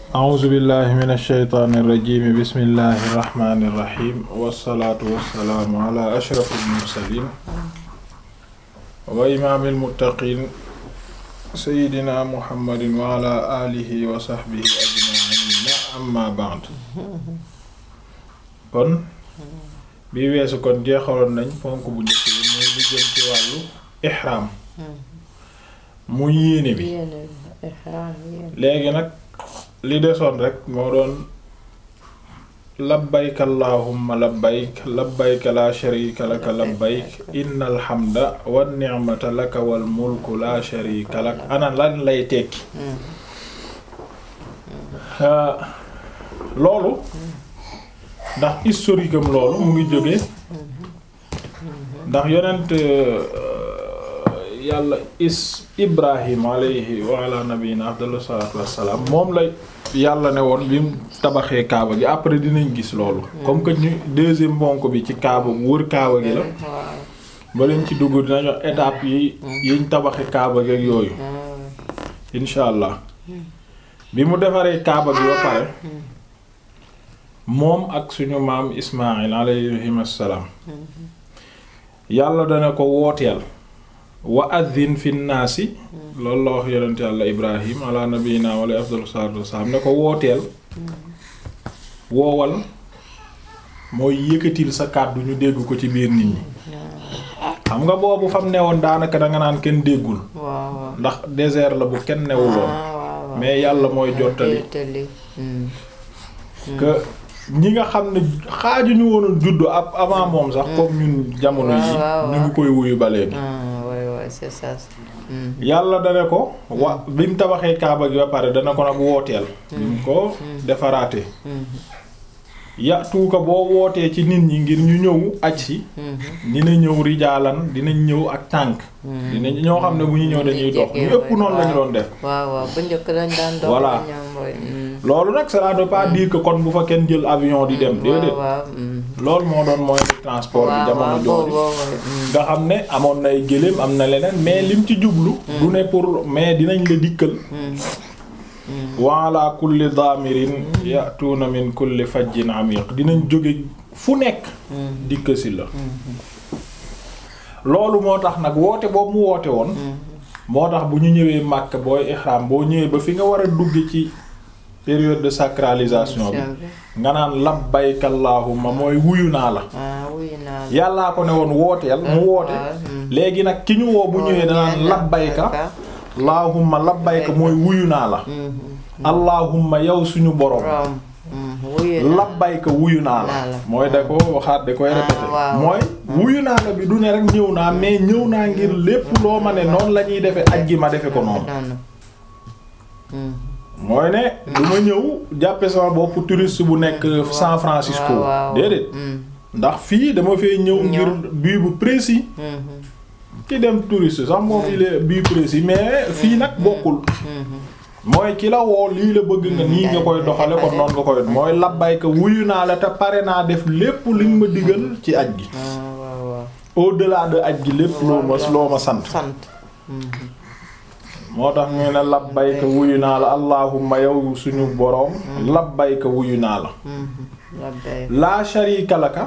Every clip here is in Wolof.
a'uuzu billahi min ash-shaytaani irrajimi bismillahi irrahmani irrahim wassalaatu wassalaamu ala ashrafil mursaliin wa imaamil muttaqiin sayyidina muhammadin wa ala alihi wa sahbihi ajma'iin amma ba'd kon bi weesu kon jeexaloon nañ ponk bu njëkk bi muy lu jëm ci wàllu ihraam mu yéene bi léegi nag li desoon rek moo doon labbayk allahumma labbayk labbayk la sharika laka labbayk innal hamda wan ni'mata laka wal mulku la sharika lak ana lan lay tekki loolu ndax historique am loolu mu ngi jóge ndax yonent yàlla is ibrahim alayhi wa ala nabiyina afdalu salatu wassalaam moom la yàlla ne woon bi mu tabaxee kaaba gi après dinañ gis loolu comme que ñu deuxième ponk bi ci kaaba wër kaaba gi la ba leen ci dugg dinañ wax étape yi yiñ tabaxee kaaba gi ak yooyu insha allah bi mu defaree kaaba gi ba pare moom ak suñu maam ismail alayhim assalaam yàlla dana ko wooteel wa addin fi naasi loolu la wax yonent yàlla ibrahim ala nabiyina wala afdalu salatu wasalaam ne ko wooteel woowal mooy yëkkatil sa kàddu ñu dégg ko ci biir nit ñi xam nga boobu fam newoon daanaka danga naan kenn déggul ndax désert la bu kenn newuloon mais yàlla mooy jottali que ñi nga xam ne xaaju ñu woon a juddu ab avant moom sax comme ñun jamono yi ñu ngi koy wuyu ba léegi c'est ça. yàlla dana ko wa bi mu tabaxee kaaba gi ba pare dana ko nag wooteel. bi mu ko defaraate ya tuuka boo wootee ci nit ñi ngir ñu ñëw aj si. dina ñëw rijaalan dinañ ñëw ak tànk. dinañ ñoo xam ne bu ñu ñëw dañuy dox ñu ëpp noonu lañu doon def. waaw waaw bu njëkk lañ daan dox. voilà loolu nag ça ne veut pas dire que kon bu fa kenn jël avion di dem. déedéet loolu moo doon moyen de transport bi jamono jooju nga xam ne amoon nay gëléem am na leneen mais lim ci jublu. du ne pour mais dinañ la dikkal. wa ala kulli daamirin ya'tuuna min kulli fajjin amiq dinañ jóge fu nekk. dikk si la. loolu moo tax nag woote boobu mu woote woon. moo tax bu ñu ñëwee Makka booy ihram boo ñëwee ba fi nga war a dugg ci. période de sacralisation bi nga naan labbayka allahumma mooy wuyu naa la yàllaa ko ne woon wooteel mu woote léegi nag ki ñu woo bu ñëwee danaan labbayka allahumma labbayka mooy wuyu naa la allahumma yow suñu borom labbayka wuyu naa la mooy da ko waxaat da koy répété mooy wuyu naa la bi du ne rek ñëw naa mais ñëw naa ngir lépp loo ma ne noonu la ñuy defe aj gi ma defe ko noonu mooy ne du ma ñëw jàppe sama bopp touriste bu nekk San Francisco déedéet ndax fii dama fee ñëw ngir bii bu précis ki dem touriste sax moom il est bii précis mais fii nag bokkul mooy ki la woo lii la bëgg nga nii nga koy doxale kon noonu nga koy mooy labbayka wuyu naa la te pare naa def lépp li nga ma digal ci aj gi au-delà de aj gi lépp loo ma loo ma sant moo tax ñu ne labbayka wuyu naa la allahumma yow suñu boroom labbayka wuyu naa la laa sharika laka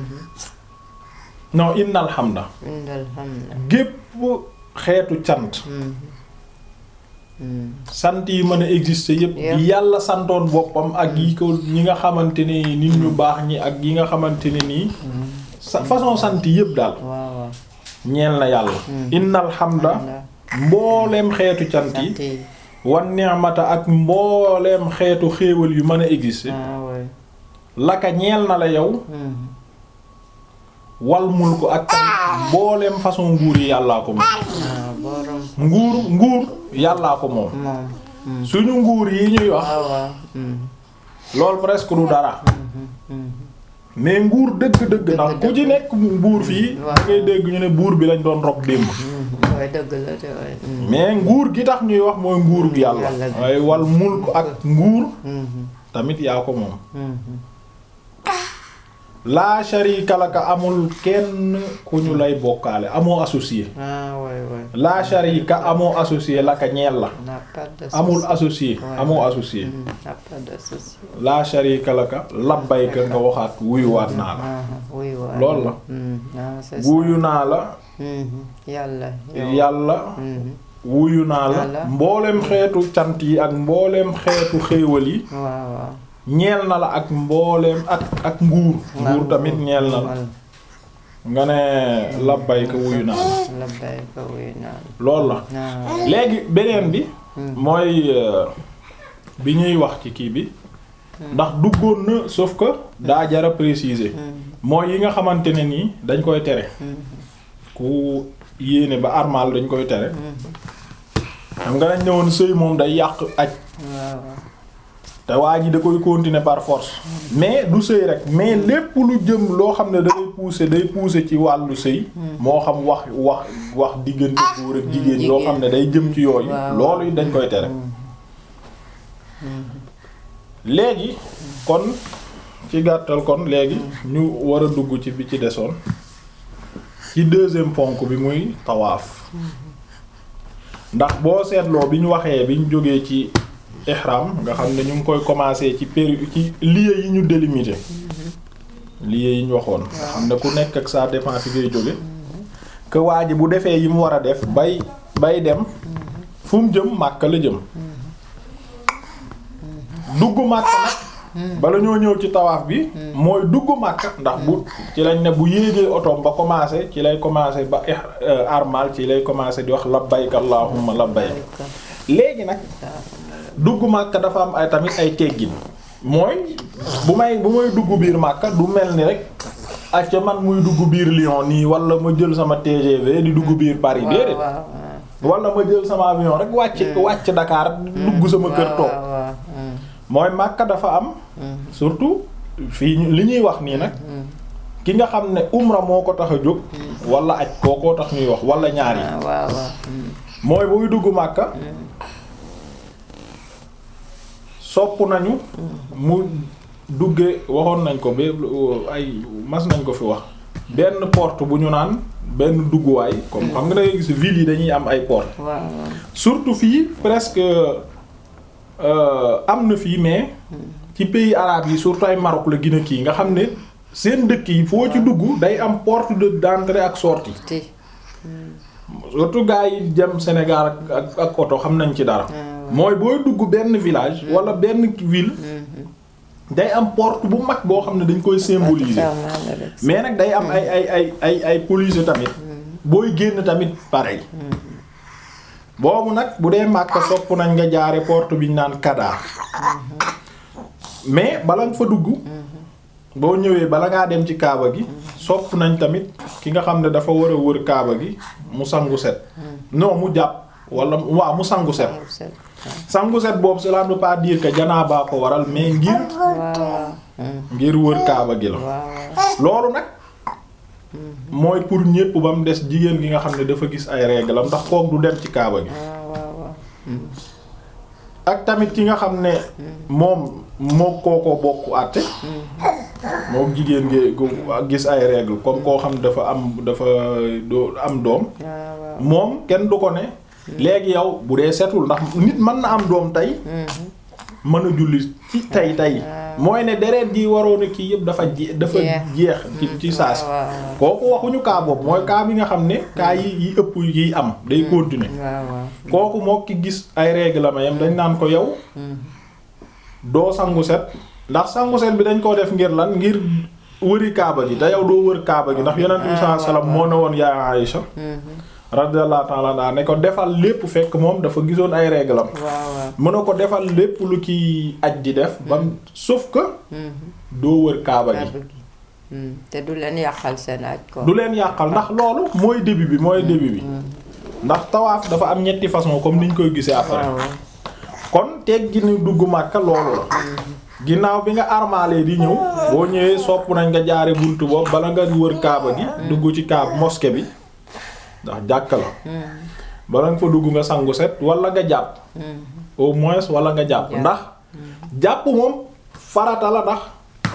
non innal hamda gépp xeetu cant sant yi mën a exister yépp yàlla santoon boppam ak yi ko ñi nga xamante ne nit ñu baax ñi ak yi nga xamante ne nii sa façon sant yépp daal ñeel na yàlla innal hamda mbooleem xeetu cant yi wan ni'mata ak mbooleem xeetu xéewal yu mën a exister laka ñeel na la yow wal mul ko ak mbooleem façon nguur yi yàllaa ko moom nguur nguur yàllaa ko moom suñu nguur yi ñuy wax loolu presque du dara mais nguur dëgg-dëgg ndax ku ci nekk buur fii da ngay dégg ñu ne buur bi lañ doon rob démb mais nguur gi tax ñuy wax mooy nguur gi yàlla waaye wal mulk ak nguur tamit yaa ko moom laa sharika laka amul kenn ku ñu lay bokkaale amoo associé ah ouais ouais. laa sharika amoo associé laka ñeel la n'a pas de amul souci. associé Ouais. amoo associé Mm, n'a pas de souci. laa sharika laka labbayka nga waxaat wuyuwaat naa la Ah, oui ouais. Loolu la. Mm, ah, c'est ça. wuyu naa la Mhm. yàlla. yow. yàlla Mhm. wuyu naa la Yàlla. mbooleem xeetu cant yi ak mbooleem xeetu xéewal yi waaw waaw. ñeel na la ak mbooleem ak ak nguur nguur tamit ñeel na la nga ne labbayka wuyu naa la labbayka wuyu naa la. loolu la ah. léegi beneen bi mooy euh, bi ñuy wax ci kii bi ndax duggoon na sauf que daa jara préciser mooy yi nga xamante ne nii dañ koy tere ku yéene ba armal dañ koy tere xam nga dañ ne woon sëy moom day yàq aj waaw waaw. te waa ji da koy continuer par force mais du sëy rek mais lépp lu jëm loo xam ne day pousser day pousser ci wàllu sëy moo xam wax wax wax diggante góor ak jigéen loo xam ne day jëm ci yooyu Waaw. loolu dañ koy tere léegi kon ci gàttal kon léegi ñu war a dugg ci bi ci desoon ci deuxième ponk bi muy tawaaf ndax boo seetloo bi ñu waxee bi ñu jógee ci ihram nga xam ne ñu ngi koy commencer ci péri ci lieux yi ñu délimité lieux yi ñu waxoon nga xam ne ku nekk ak sa défense fi ngay jóge que waa ji bu defee yi mu war a def bay bay dem fu mu jëm Makka la jëm dugg Makka nag bala ñoo ñëw ci tawaaf bi mooy dugg Makka ndax bu ci lañ ne bu yéegee otoom ba commencé ci lay commencé ba ih- euh, armal ci lay commencé di wax labbayk allahumma labbayk léegi nag dugg Makka dafa am ay tamit ay teggin mooy bu may bu may dugg biir Makka du mel ni rek acca man muy dugg biir Lyon nii wala ma jël sama TGV di dugg biir Paris waaw déedéet waaw wala ma jël sama avion rek wàcc wàcc Dakar dugg sama kër toog waaw waaw. Mm, mooy Makka dafa am mm, surtout fii ñu- li ñuy wax nii nag ki nga xam ne umra moo ko tax a jóg wala aj kookoo tax ñuy wax wala ñaar yi ah, waaw waaw. Mm, mooy buy dugg Makka sopp nañu mu dugge waxoon nañ ko ba ay mas nañ ko fi wax benn porte bu ñu naan benn dugguwaay comme xam nga da ngay gis ville yi dañuy am ay porte waaw waaw. surtout fii presque euh, am na fii mais ci pays arabes yi surtout ay Maroc la gën a kii nga xam ne seen dëkk yi foo ci dugg day am porte de d'entrée ak sortie ti. surtout gars yi jëm Sénégal ak ak ak oto xam nañ ci dara. Ah, mooy booy dugg benn village. wala benn ville. day am porte bu mag boo xam ne dañ koy symboliser. Fermé la rek. mais nag day am ay ay ay ay ay police tamit. booy génn tamit pareil. boobu nag bu dee Makka sopp nañ nga jaare porte bi ñu naan Kada. mais bala nga fa dugg. boo ñëwee bala ngaa dem ci Kaaba gi. sopp nañ tamit ki nga xam ne dafa war a wër Kaaba gi mu sangu set. non mu jàpp wala waaw mu sangu set. Waaw, c'est- sangu set boobu cela ne veut pas dire que janaaba ko waral mais ngir waaw waaw. Mm, ngir wër Kaaba gi la. waaw waaw. loolu nag mooy pour ñépp ba mu des jigéen gi nga xam ne dafa gis ay règle am ndax kook du dem ci Kaaba gi. waaw waaw waaw. ak tamit ki nga xam ne moom moo kookoo bokk àtte moom jigéen gi gu gis ay règle comme koo xam ne dafa am dafa doo am doom waaw waaw. moom kenn du ko ne léegi yow bu dee setul ndax nit mën na am doom tey Mhm. mën a julli ci tey tey mooy ne deret ji waroon a kii yëpp dafa je dafa Jeex. jeex ci ci saas waaw waaw. kooku waxuñu kaa boobu mooy kaa bi nga xam ne kaa yi yi ëpp yi am day continuer waaw waaw. kooku moo ki gis ay règle ma yam dañ naan ko yow doo sangu set ndax sangu set bi dañ koo def ngir lan ngir wëri kaaba gi te yow doo wër kaaba gi ndax yonent bi sallallahu alayhi wasallam moo ne woon yaa Aïcha Mhm. radiyallahu ta'ala anha ne ko defal lépp fekk moom dafa gisoon ay règle am waaw waaw. mën na ko defal lépp lu ki aj di def bam sauf que Mhm. doo wër kaaba gi Kaaba gi. Mm, te du leen yàqal seen aj ko. du leen yàqal ndax loolu mooy début bi mooy début bi ndax tawaaf dafa am ñetti façon comme niñ koy gisee après waaw waaw. kon teggi ni dugg Makka loolu la ginnaaw bi nga armaalee di ñëw boo ñëwee sopp nañ nga jaare buntu boobu bala nga wër kaaba gi dugg ci kaab mosquée bi ndax jàkk la bala nga fa dugg nga sangu set wala nga jàpp au moins wala nga jàpp Jàpp. ndax jàpp moom farata la ndax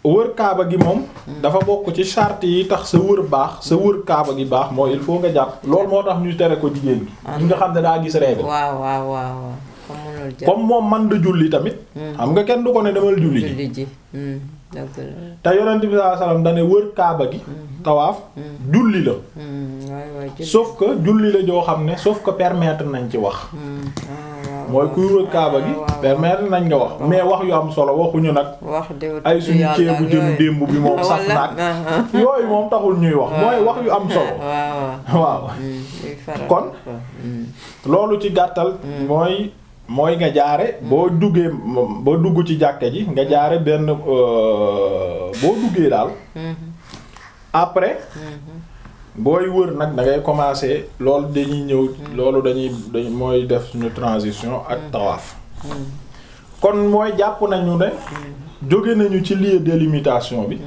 wër kaaba gi moom dafa bokk ci charte yi tax sa wër baax sa wër kaaba gi baax mooy il faut nga jàpp loolu moo tax ñu tere ko jigéen gi ñi nga xam ne daa gis règle waaw waaw waaw waaw comme mënul jàpp comme moom man da julli tamit xam nga kenn du ko ne demal julli ji julli ji hmm, dëgg la te yonent bi sallallahu alayhi wasallam dane wër kaaba gi tawaaf julli la Hmm, waay waay julli sauf que julli la joo xam ne sauf que permettre nañ ci wax Hmm, ah, waaw mooy kuy wër kaaba gi waaw, waaw. permettre nañ nga wax mais wax yu am solo waxuñu nag wax de ay suñu ceebu jën démb bi moom saf Walla, naag ah, ah. yooyu moom taxul ñuy wax mooy wax yu am solo waaw waaw waaw Hmm, luy faral Kon? ko. Hmm, loolu ci gàttal mooy mooy nga jaare boo duggee boo dugg ci jàkke ji nga jaare benn euh, boo duggee daal hmm, après booy wër nag da ngay commencer loolu dañuy ñëw loolu dañuy dañ mooy def suñu transition ak tawaaf hmm, kon mooy jàpp nañu ne jóge nañu ci lieu délimitation bi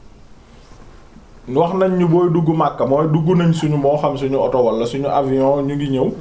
wax nañ ñu booy dugg Makka mooy dugg nañ suñu moo xam suñu oto wala suñu avion ñu ngi ñëw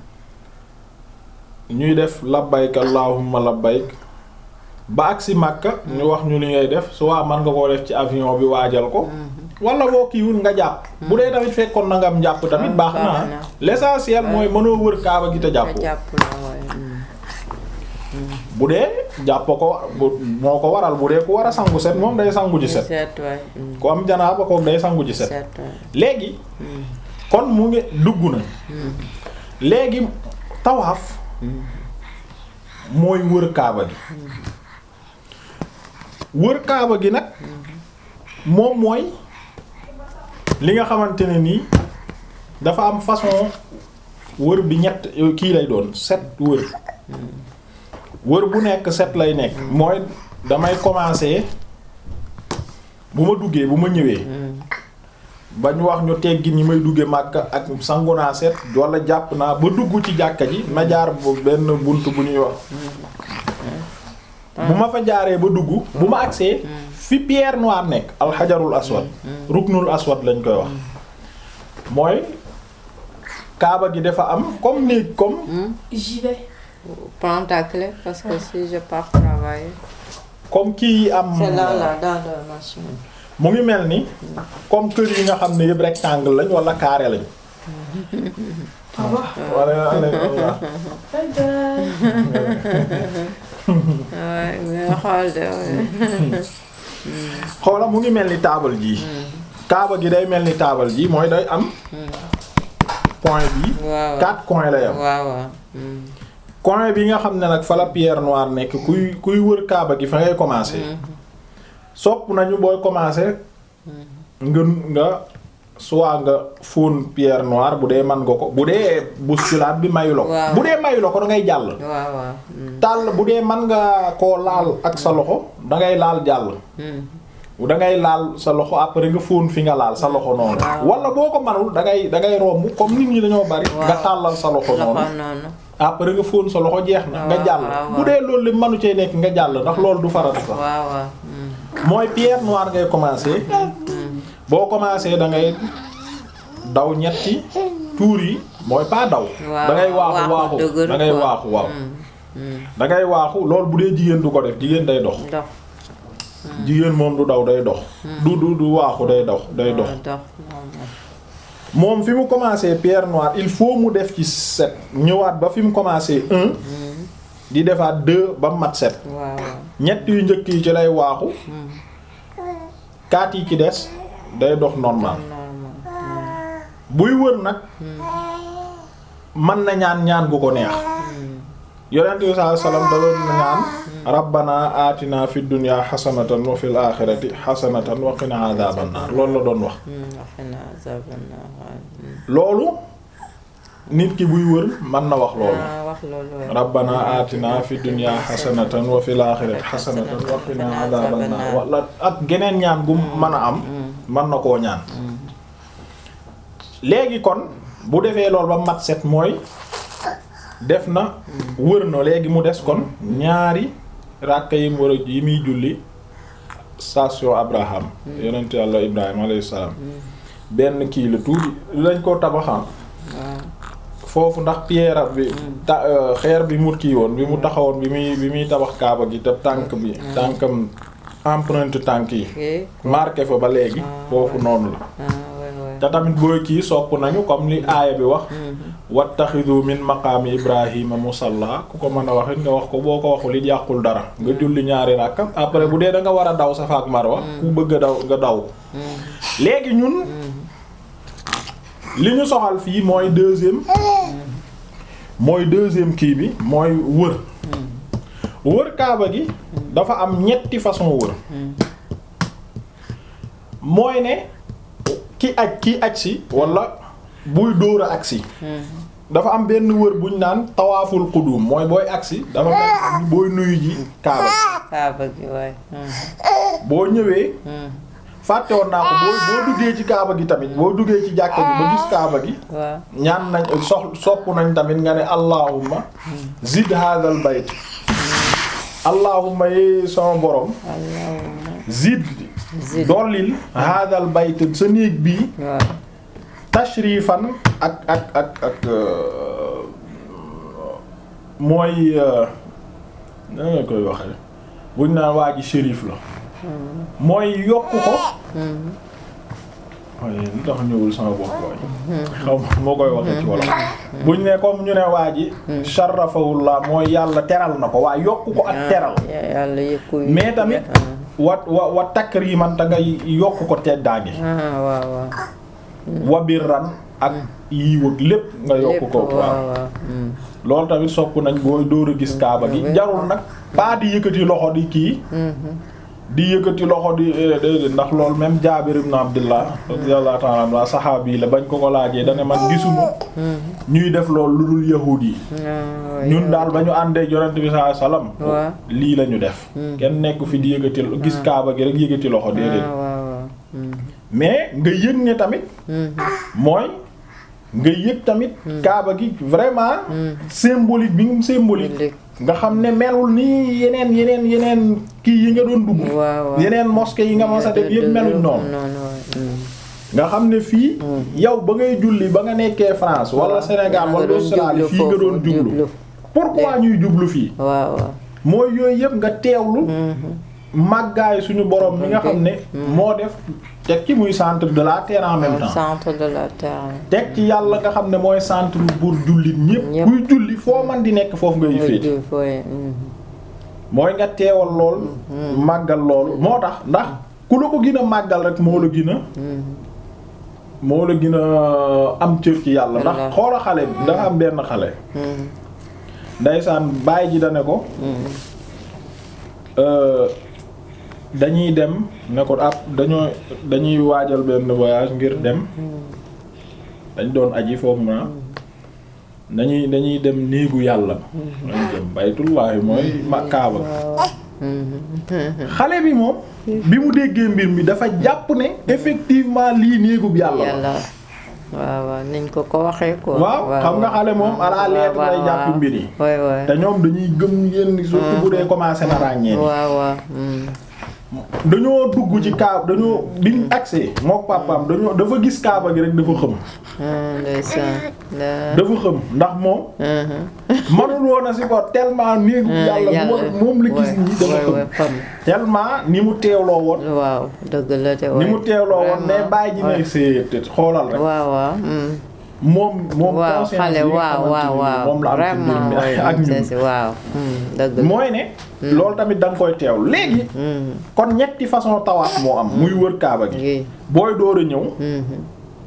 ñuy def labbayk allahumma labbayk ba agsi Makka ñu wax ñu li ngay def soit mën nga koo def ci avion bi waajal ko wala boo kiiwul nga jàpp bu dee tamit fekkoon na nga am jàpp tamit Ah, baax na baax na. l'essentiel mooy mënoo wër kaaba gi te nga jàpp jàpp la waay hmm. bu dee jàpp ko bu- moo ko waral bu dee ku war a sangu set moom day sangu ji set seet waay hmm, ku am janaaba ko day sangu ji set seet waay léegi hmm, kon mu ngi dugg na hmm, léegi tawaaf mooy wër kaaba gi wër kaaba gi nag moom mooy li nga xamante ne nii dafa am façon wër bi ñett kii lay doon set wër wër bu nekk set lay nekk mooy damay commencer bu ma duggee bu ma ñëwee hmm. bañ wax ñu teggi ñi may dugge Makka ak sangu naa set wala jàpp naa ba dugg ci jàkka ji ma jaar bu benn bunt bu ñuy wax bu ma fa jaaree ba dugg bu ma agsee fi pierre noire nekk alxajarul aswad ruknul aswad lañ koy wax mooy kaaba gi dafa am comme néeg comme J'y vais. Prends ta clé parce que si je pars travailler. comme kii yi am C'est là, là, dans la machine. mu ngi mel ni comme kër yi nga xam ne yëpp rectangle lañ wala carré lañ Au revoir. wala wala Bye bye. Ouais, mais xool de ouais. xoola mu ngi mel ni taabal ji kaaba gi day mel ni taabal ji mooy day am point bi waaw quatre coins lay am waaw waaw. Hmm. coin bi nga xam ne nag fa la pierre noire nekk kuy kuy wër kaaba gi fa ngay commencer sopp nañu booy commencer nga nga soit nga fóon pierre noire bu dee man nga ko bu dee bousculade bi mayu la ko Waaw. bu dee mayu la ko da ngay jàll waaw waaw. Hmm. tàll bu dee man nga koo laal ak sa loxo da ngay laal jàll Hmm. da ngay laal sa loxo après nga fóon fi nga laal sa loxo noonu Waaw. wala boo ko manul da ngay da ngay romb comme nit ñi dañoo bari Waaw. nga tàllal sa loxo noonu loxo noonu. après nga fóon sa loxo jeex na nga Waaw, jàll waaw, bu waaw. dee loolu li manu cee nekk nga jàll ndax loolu du farata sax waaw waaw. Hmm. mooy pierre noire ngay commencer boo commencer da ngay daw ñetti tuur yi mooy pas daw waaw da ngay waaxu waaxu dëgër da ngay quoi. waaxu waaw Hmm. Hmm. da ngay waaxu loolu bu dee jigéen du ko def jigéen day dox dox. jigéen moom du daw day dox du du du waaxu day dox day dox dox moom la. moom fi mu commencer pierre noire il faut mu def ci sept ñëwaat ba fi mu commencer un di defaat deux ba mu mat sept waaw waaw. ñett yu njëkk yi ci lay waaxu kaat yi ci des day dox normal normal. buy wër nag mën na ñaan ñaan gu ko neex yonent bi sallallahu alayhi wasallam da doon ñaan rabbana atina fid dunya hasanatan wa fil akhirati hasanatan wa qina adhaban nar loolu la doon wax Hmm. wax naa zaban naa waaw. Hmm. loolu nit ki buy wër mën na wax loolu ah wax loolu waaye. rabbana atina fid dunya hasanatan wa fil akhirati hasanatan wa qina adhaban nar wala ak geneen ñaan gu mën a am mën na koo ñaan léegi kon bu defee loolu ba mat set mooy def na wër na léegi mu des kon ñaari ràkka yi mu war a yi muy julli station Abraham yonent yàlla Ibrahima alayhi salaam benn kii la tuuti lañ ko tabaxam waaw. foofu ndax pierre bi ta euh, xeer bi mu kii woon bi mu taxawoon bi muy bi muy tabax kaaba gi te tànk bi tànkam empreinte tànk yi ok marqué fa ba léegi foofu noonu la ah ouais ouais. te tamit booy kii sopp nañu comme li aaya bi wax wattaxidu min maqaami ibrahima musalla ku ko mën a wax it nga wax ko boo ko waxul it yàqul dara nga julli ñaari ràkka après bu dee da nga war a daw Safa ak Marwa ku bëgg a daw nga daw ko léegi ñun li ñu soxal fii mooy deuxième mooy deuxième kii bi mooy wër wër kaaba gi dafa am ñetti façon wër mooy ne ki aj ki aj si wala buy dóor a agsi dafa am benn wër buñ naan tawaaful qudum mooy booy agsi dafa mel booy nuyu ji kaaba gi kaaba gi waay. boo ñëwee fàtte woon naa ko boo boo duggee ci kaaba gi tamit boo duggee ci jàkka gi ba gis kaaba gi waaw ñaan nañ sox sopp nañ tamit nga ne allahumma zid hadal bayt allahumma yi sama borom allahumma zid zid dollil hadal bayt sa néeg bii waaw tashrifan ak ak ak ak euh, mooy euh, nan nga koy waxee buñ naan waa ji shérif la mooy yokk ko waaye lu tax ñëwul sama bopp waay xaw ma moo koy waxee ci wolof buñ ne comme ñu ne waa ji sharrafahullah mooy yàlla teral na ko waaye yokk ko ak teral ya- yàlla yëkku mais tamit wa wa wa takriman ta nga yokk ko teddaange ah waaw waaw wa birran ak yiiw ak lépp nga yokk ko lépp waaw waaw waaw mm. loolu tamit sopp nañ booy dóor a gis kaaba gi jarul nag pas di yëkkati loxo di kii di yëkkati loxo di eh, déedéet ndax loolu même Jaabir ibn Abdullah radiyallahu ta'ala anhu saxaabi la bañ ko ko laajee dane man gisuma ñuy def loolu lu dul yahuud yi ah ñun daal ba ñu àndee yonent bi sallallahu alayhi wasallam waaw lii la ñu def kenn nekku fi di yëkkati gis kaaba gi rek yëkkati loxo déedéet ah waaw waaw mm. mais nga yëg ne tamit mooy nga yëg tamit kaaba gi vraiment symbolique bi mu symbolique Symbolique. nga xam ne melul ni yeneen yeneen yeneen kii yi nga doon dugg waaw waaw yeneen mosquée yi nga mos a def yëpp meluñ noonu noonu waay mm. nga xam ne fii yow ba ngay julli ba nga nekkee France wala Sénégal nga wala doon Australie jublu fii nga doon foofu, jublu jublu. pourquoi ñuy jublu fii waaw waaw mooy yooyu yëpp nga teewlu màggaay suñu borom mi nga xam ne moo def teg ci muy centre de la terre en même temps centre de la terre teg ci yàlla nga xam ne mooy centre pour jullit ñépp Ñépp. kuy julli foo man di nekk foofu ngay mooy féete jul fooy mm. mooy nga teewal lool màggal loolu moo tax ndax ku la ko gën a màggal rek moo la gën a moo la gën a am cër ci yàlla ndax Wallaahi. xoola xale bi dafa am benn xale Mm. ndaysaan baay ji da ne ko euh, dañuy dem ne ko ab dañoo dañuy waajal benn voyage ngir dem dañ doon aji foofu na dañuy dañuy dem néegu yàlla dañuy dem baytullaahi mooy ma kaaba xale bi moom bi mu déggee mbir mi dafa jàpp ne effectivement lii néegub yàlla la yàlla waaw waaw niñ ko ko waxee ko waaw xam nga xale moom à la lettre lay jàpp mbir yi waay waay te ñoom dañuy gëm yenn surtout bu dee commencé na ràññee ni waaw waaw mm. dañoo dugg ci kaab dañoo biñ accès mook papaam dañoo dafa gis kaaba gi rek dafa xëm ah ndeysaan la dafa xëm ndax moom Mhm. manul woon a si ko tellement néegu Ah, yàlla bu war- moom la gis nii dafa waay waay xëm xam tellement ni mu teewloo woon waaw dëgg la te ni waay mu teewloo woon mais Vraiment, bàyyi ji waay. ne see xoolal rek waaw waaw mm. moom moom waaw conscience xale bi nga waaw xamante waaw ni waaw moom la am ci mbir vraiment mi waay ak ñun c'est waaw mm, dëgg la mooy ne loolu tamit da nga koy teew léegi Mm. kon ñetti façon tawaaf moo am muy wër kaaba gi gi booy door a ñëw Mhm.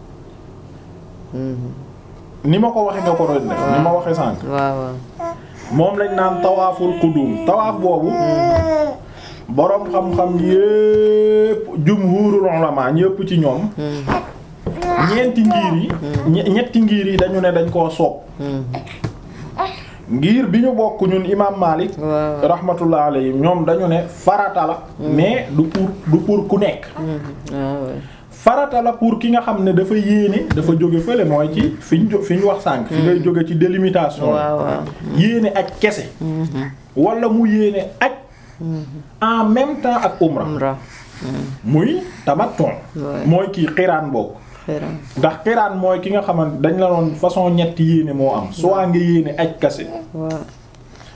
Mhm. ni ma ko waxee nga ko doon def ni ma waxee sànq waaw waaw moom lañ naan tawaaful qudum tawaaf boobu boroom xam-xam yépp jumhurul ulama ñépp ci ñoom Mm. ñeenti ngir yi ñe- ñetti ngir yi dañu ne dañ koo sopp Mm. ngir bi ñu bokk ñun imam Malik waaw rahmatullah alayhi ñoom dañu ne farata la mais du pour du pour ku nekk Mhm. waaw waay farata la pour ki nga xam ne dafa yéene dafa jóge fële mooy ci fi ñu jo- fi ñu wax sànq fi ngay jóge ci délimitation yi. waaw waaw yéene ak kese Mhm. wala mu yéene ak en même temps ak umra umra muy tamattu Ouais. mooy kii xiraan bokk xëram ndax xiraan mooy ki nga xamante dañ la doon façon ñetti yéene moo am soit nga yéene aj kese waaw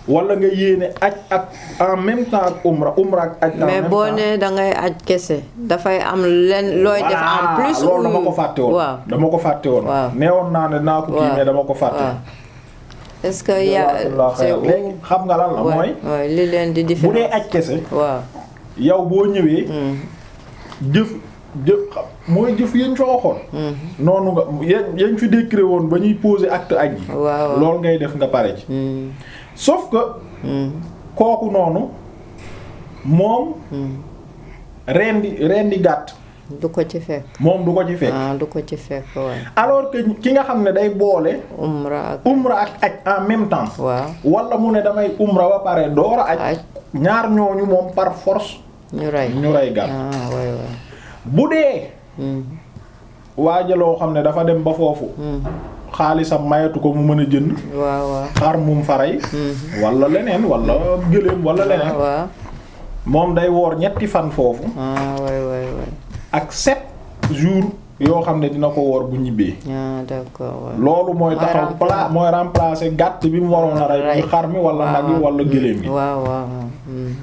wala nga yéene aj ak en même temps ak umra umra ak aj en mais même boo temps nee da ngay aj kese dafay am len looy def en Voilà, plus loolu dama ou- ko fàtte woon waaw dama ko fàtte woon Waaw. neewoon naa ne naa ko kii waaw mais dama ko fàtte waaw. est-ce que y a Jazakallah c'est xayr. léegi xam nga lan la ouais, mooy ouais, li leen di bu dee différence aj kese waaw yow boo ñëwee mm, jëf jëf xam mooy jëf yañ fa waxoon mm, noonu nga yañ yañ fi décret woon ba ñuy poser acte aj yi waaw waaw. loolu ngay def nga pare ci mm, sauf que mm, kooku noonu moom mm. rendi rendi gàtt du ko ci fekk moom du ko ci fekk ah du ko ci fekk waaw alors que ki nga xam ne day boole umra ak umra ak aj en même temps waaw wala mu ne damay umra ba pare door a aj aj ñaar ñooñu moom par force ñu rey ñu rey gàtt ah waay waay bu dee mm, waajaloo xam ne dafa dem ba foofu mm, xaalisam mayatu ko mu mën a jënd waaw waaw xar mum faray mm, wala leneen wala gëléem wala leneen waaw moom day woor ñetti fan foofu ah waay waay waay ak sept jours yoo xam ne dina ko woor bu ñibbee ah d'accord waay loolu mooy Mooy taxaw remplacer. pla mooy remplacer gàtt bi mu waroon a rey Rey. muy xar mi wala nag yi wala gëléem gi waaw waaw waaw mm,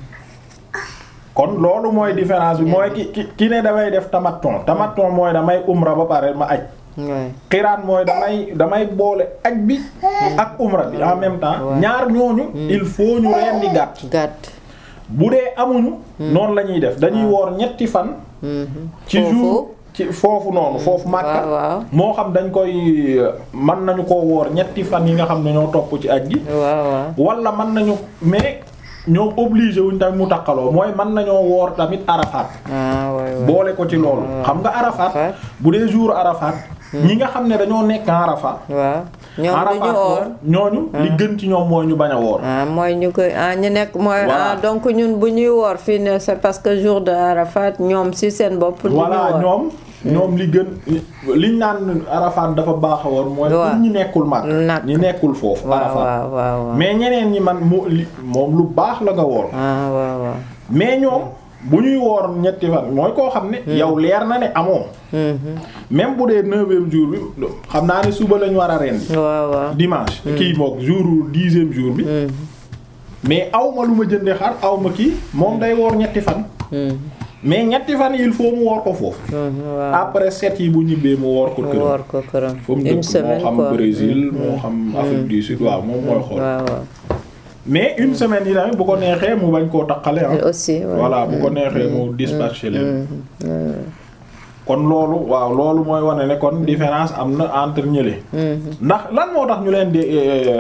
kon loolu mooy différence bi mooy ki ki ki ne damay def tamaton tamaton mooy damay umra ba pare ma aj waay xiraan mooy damay damay boole aj bi ak umra bi en même temps Ouais. ñaar ñooñu il faut ñu rendi gàtt gàtt bu dee amuñu noonu la ñuy def dañuy woor ñetti fan mhm. ci jour ci foofu noonu foofu Makka waaw waaw moo xam dañ koy mën nañu ko woor ñetti fan yi nga xam ne ñoo topp ci aj gi waaw waaw wala mën nañu mais ñoom obligé wuñ tamit mu takkaloo mooy mën nañoo woor tamit Arafat ah waay waay boole ko ci loolu xam nga Arafat Arafat. bu dee jour Arafat ñi nga xam ne dañoo nekk Arafat waaw ñoom du Arafat ñu oor moom ñooñu li gën ci ñoom mooy ñu bañ a woor ah mooy ñu koy ah ñu nekk mooy Voilà. ah donc ñun bu ñuy woor fii ne c'est parce que jour de Arafat ñoom si seen bopp. du ñu voilà woor ñoom ñoom li gën liñ naan Arafat dafa baax a woor mooy Waaw. pour ñi nekkul mag Nag. ñi nekkul foofu waaw Arafat waaw waaw waaw. mais ñeneen ñi man mu li moom lu baax la nga woor ah waaw waaw. mais ñoom bu ñuy woor ñetti fan mooy koo xam ne yow leer na ne amoo Mhm. même bu dee neuvième jour bi xam naa ne suba lañu war a rendi waaw waaw. dimanche kii mook jour dixième jour bi Mhm. mais aw ma lu ma jënde xar aw ma kii moom day woor ñetti fan Mhm. mais ñetti fan il faut mu woor ko foofu Mhm. waaw. après sept yi bu ñibbee mu woor ko mu këram woor ko këram. fa mu une dëkk moo semaine xam quoi. Brésil moo xam Afrique du Sud waaw moom mooy xool waaw waaw. mais une semaine yi tamit bu ko neexee mu bañ koo taqale ah aussi ouais. voilà bu ko neexee mu dispatcher leen Mhm. Ouais, kon loolu waaw loolu mooy wane ne kon différence am na entre ñële ouais. Mhm. ndax lan moo tax ñu leen di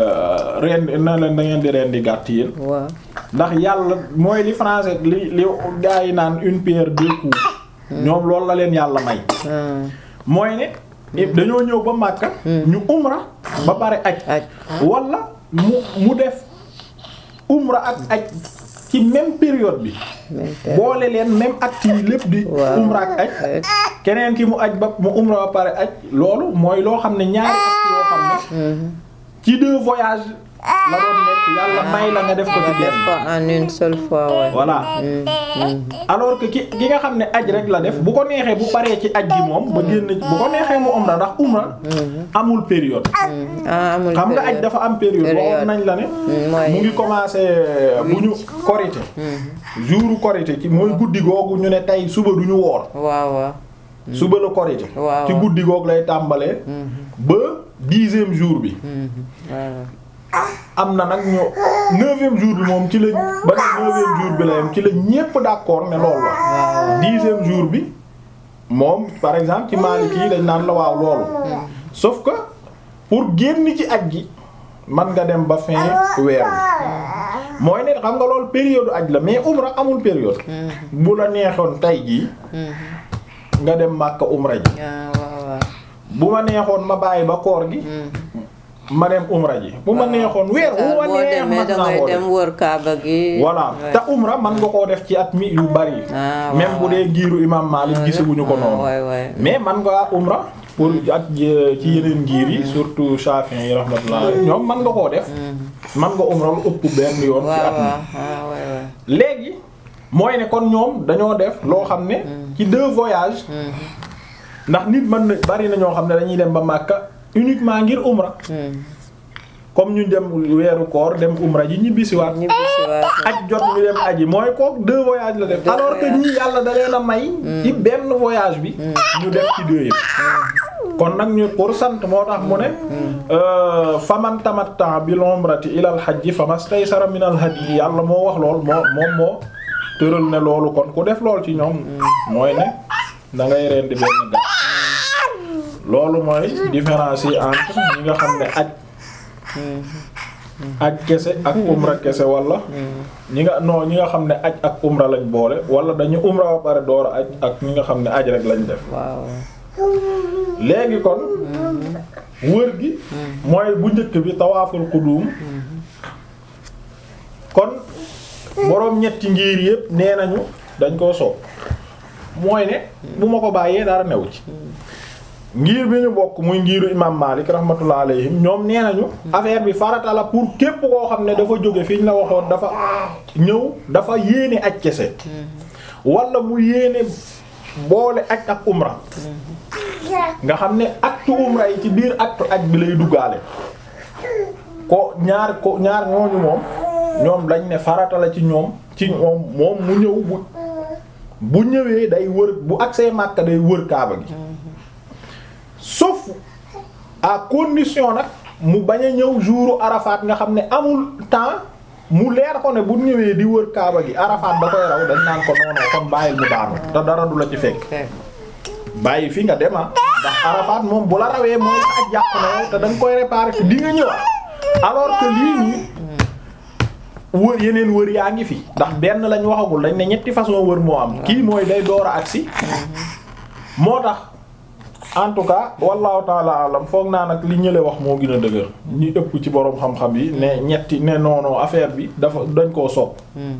ren na leen da ngeen di ren di gàtt yéen waaw. ndax yàlla mooy li français li li gars yi naan une pierre deux coups ñoom loolu la leen yàlla may ah mooy ne dañoo ñëw ba Makka ñu umra ba pare aj aj wala mu mu def umra ak aj ci même période bi même période. boole leen même acte yi lépp di Waaw. umra ak aj Ouais. keneen ki mu aj ba mu umra ba pare aj loolu mooy loo xam ne ñaari acte yoo xam ne Mhm. ci deux voyages la doon nekk yàlla may la nga def ko ci nga def benn ko en une seule fois ouais. voilà Mhm. Mhm. alors que ki ki nga xam ne aj rek la def bu ko neexee bu paree ci aj gi moom ba génn ci bu ko neexee mu umra ndax umra amul période Mhm. ah amul xam nga aj période. dafa am période Période. waxoon nañ la ne Mm, mooy- mu ngi commencé bu ñu korité jouru korité ci mooy guddi googu ñu ne tey suba du ñu woor waaw waaw. suba la korité Waaw, ci waaw. guddi googu lay tàmbalee ba dixième jour bi Mhm. waaw. am na nag ñu neuvième jour bi moom ci la ba ne neuvième jour bi la yem ci la ñépp d'accord ne loolu la dixième jour bi moom par exemple ci Maliki yi dañ naan la waaw loolu sauf que pour génn ci aj gi man nga dem ba fin weer bi mooy ne xam nga loolu période aj la mais umra amul période bu la neexoon tay jii nga dem Makka umra ji ah waaw waaw. bu ma neexoon ma bàyyi ba koor gi ma dem umra ji bu ma neexoon weer bu ma boo neex demee man naa dangay koo dem def wër Kaaba gi. voilà Ouais. te umra man nga koo def ci at mi yu bari Ah, même waaw, bu dee giiru imam Malik gisaguñu ko Ah, noonu ouais, ouais. mais man nga umra pour ak euh, ci yeneen giir yi surtout Shafi'i yi rahmatullah ñoom man nga koo def man nga umra lu ëpp benn yoon ci waaw at mi waaw ah ouais, ouais. léegi mooy ne kon ñoom dañoo def loo xam ne ci deux voyages ndax nit mën na bari na ñoo xam ne dañuy dem ba Makka uniquement ngir umra Mhm. comme ñu dem weeru koor dem umra ji ñibbisiwaat ñibbisiwaat aj jot ñu dem aji mooy kook deux voyages la def Deux alors que voyages. ñii yàlla da leen a may ci benn voyage bi ñu def ci deux yëpp kon nag ñu pour sant moo tax mu ne euh, faman tamatta bil umrati ila al hajji famastaysara min al hadi yàlla moo wax lool moo moom moo tëral ne loolu kon ku def lool ci ñoom mooy ne da ngay rendi benn gàtt loolu mooy différence yi entre ñi nga xam ne aj aj kese ak umra kese wala ñi nga non ñi nga xam ne aj ak umra lañ boole wala dañu umra ba pare door a aj ak ñi nga xam ne aj rek lañ def waaw léegi kon wër gi mooy bu njëkk bi tawaaful qudum kon boroom ñetti ngir yépp nee nañu dañ koo soob mooy ne bu ma ko bàyyee dara new ci ngir bi ñu bokk muy ngiru imam Malik rahmatullah alayhim ñoom nee nañu affaire bi farata la pour képp koo xam ne dafa jóge fi ñu la waxoon dafa ñëw dafa yéene aj kese wala mu yéene boole aj ak umra nga xam ne acte umra yi ci biir acte aj bi lay duggaale ko ñaar ko ñaar ñooñu moom ñoom dañ ne farata la ci ñoom ci moom moom mu ñëw bu bu ñëwee day wër bu agsee Makka day wër Kaaba gi sauf à condition nag mu bañ a ñëw jouru Arafat nga xam ne amul temps mu leer ko ne bu ñëwee di wër Kaaba gi Arafat da koy raw dañ naan ko noonu kon bàyyil mu daanu te dara du la ci fekk bàyyi fi nga dem ah ndax Arafat moom bu la rawee mooy sa aj yàqu na yow te da nga koy réparer te di nga ñëwaat alors que lii nii wër yeneen wër yaa ngi fi ndax benn lañ waxagul dañ ne ñetti façon wër moo am kii mooy day door a agsi moo tax en tout cas wallahu taala alam foog naa nag li ñële wax moo gën a dëgër ñi ëpp ci boroom xam-xam yi ne ñetti ne non non affaire bi dafa dañ koo sopp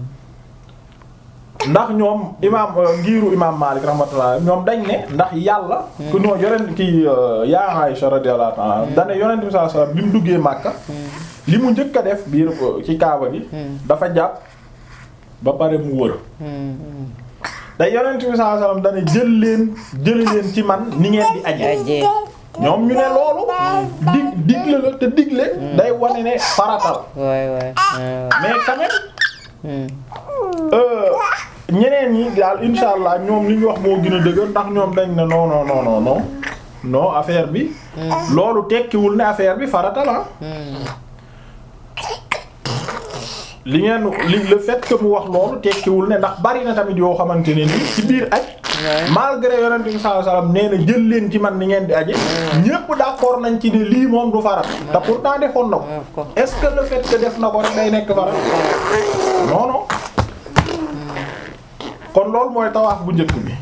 ndax ñoom imaam ngiiru imaam Maalik rahmatullah ñoom dañ ne ndax yàlla ku noo yonent ki yaa Aisha radiyallahu ta'ala dane yonent bi sallallahu alayhi wasallam bi mu duggee Makka li mu njëkk a def biir ci Kaaba gi dafa jàpp ba pare mu wër da yonent bi sallallahu alayhi wasallam dane jël leen jëli leen ci man ni ngeen di aje aje ñoom ñu ne loolu dig digle la te digle day wane ne faratal waay waay mais quand même euh, ñeneen ñi daal insha allah ñoom li ñu wax moo gën a dëgër ndax ñoom dañ ne non non non non non non affaire bi loolu tekkiwul ne affaire bi farata la li ngeen li le fait que mu wax loolu tekkiwul ne ndax bari na tamit yoo xamante ne ni ci biir aj malgré yonent bi sallallahu alayhi wasallam nee na jël leen ci man ni ngeen di aje ñépp d'accord nañ ci ne lii moom du farat te pourtant defoon na ko est-ce que le fait que def na ko rek day nekk farat non non kon loolu mooy tawaaf bu njëkk bi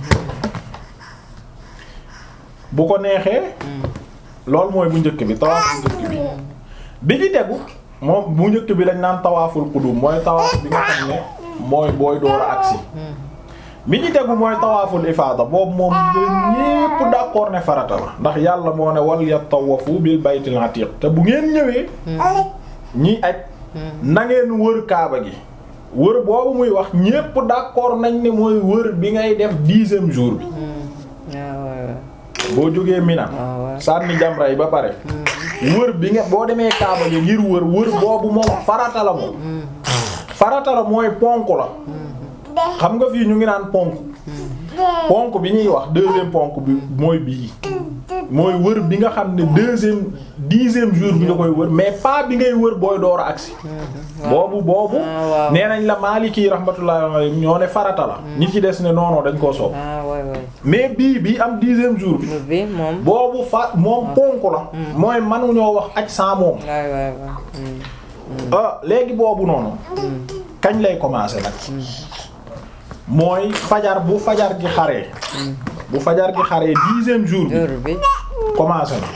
bu ko neexee loolu mooy bu njëkk bi tawaaf bu njëkk bi bi ci tegu moom bu njëkk bi lañ naan tawaaful qudum mooy tawaaf bi nga xam ne mooy booy door a agsi bi ci tegu mooy tawaaful ifaada boobu moom ñépp d'accord ne farata la ndax yàlla moo ne wal yatawafu bil baytil atiq te bu ngeen ñëwee ñi aj na ngeen wër kaaba gi wër boobu muy wax ñépp d'accord nañ ne mooy wër bi ngay def dixième jour bi boo jógee Mina sànni jamra yi ba pare wër bi nga boo demee kaaba gi ngir wër wër boobu moom farata la moom farata la mooy ponk la xam nga fii ñu ngi naan ponk ponk bi ñuy wax deuxième ponk bi mooy bii mooy wër bi nga xam ne deuxième dixième jour bi nga koy wër mais pas bi ngay wër booy door a agsi boobu boobu nee nañ la Maliki rahmatullahi alayhi ñoo ne farata la ñi ci des ne non non dañ koo soob mais bii bi am dixième jour bi boobu fa moom ponk la mooy mënuñoo wax aj sans moom ah léegi boobu noonu kañ lay commencer nag mooy fajar bu fajar gi xaree bu fajar gi xaree dixième jour bi commencé na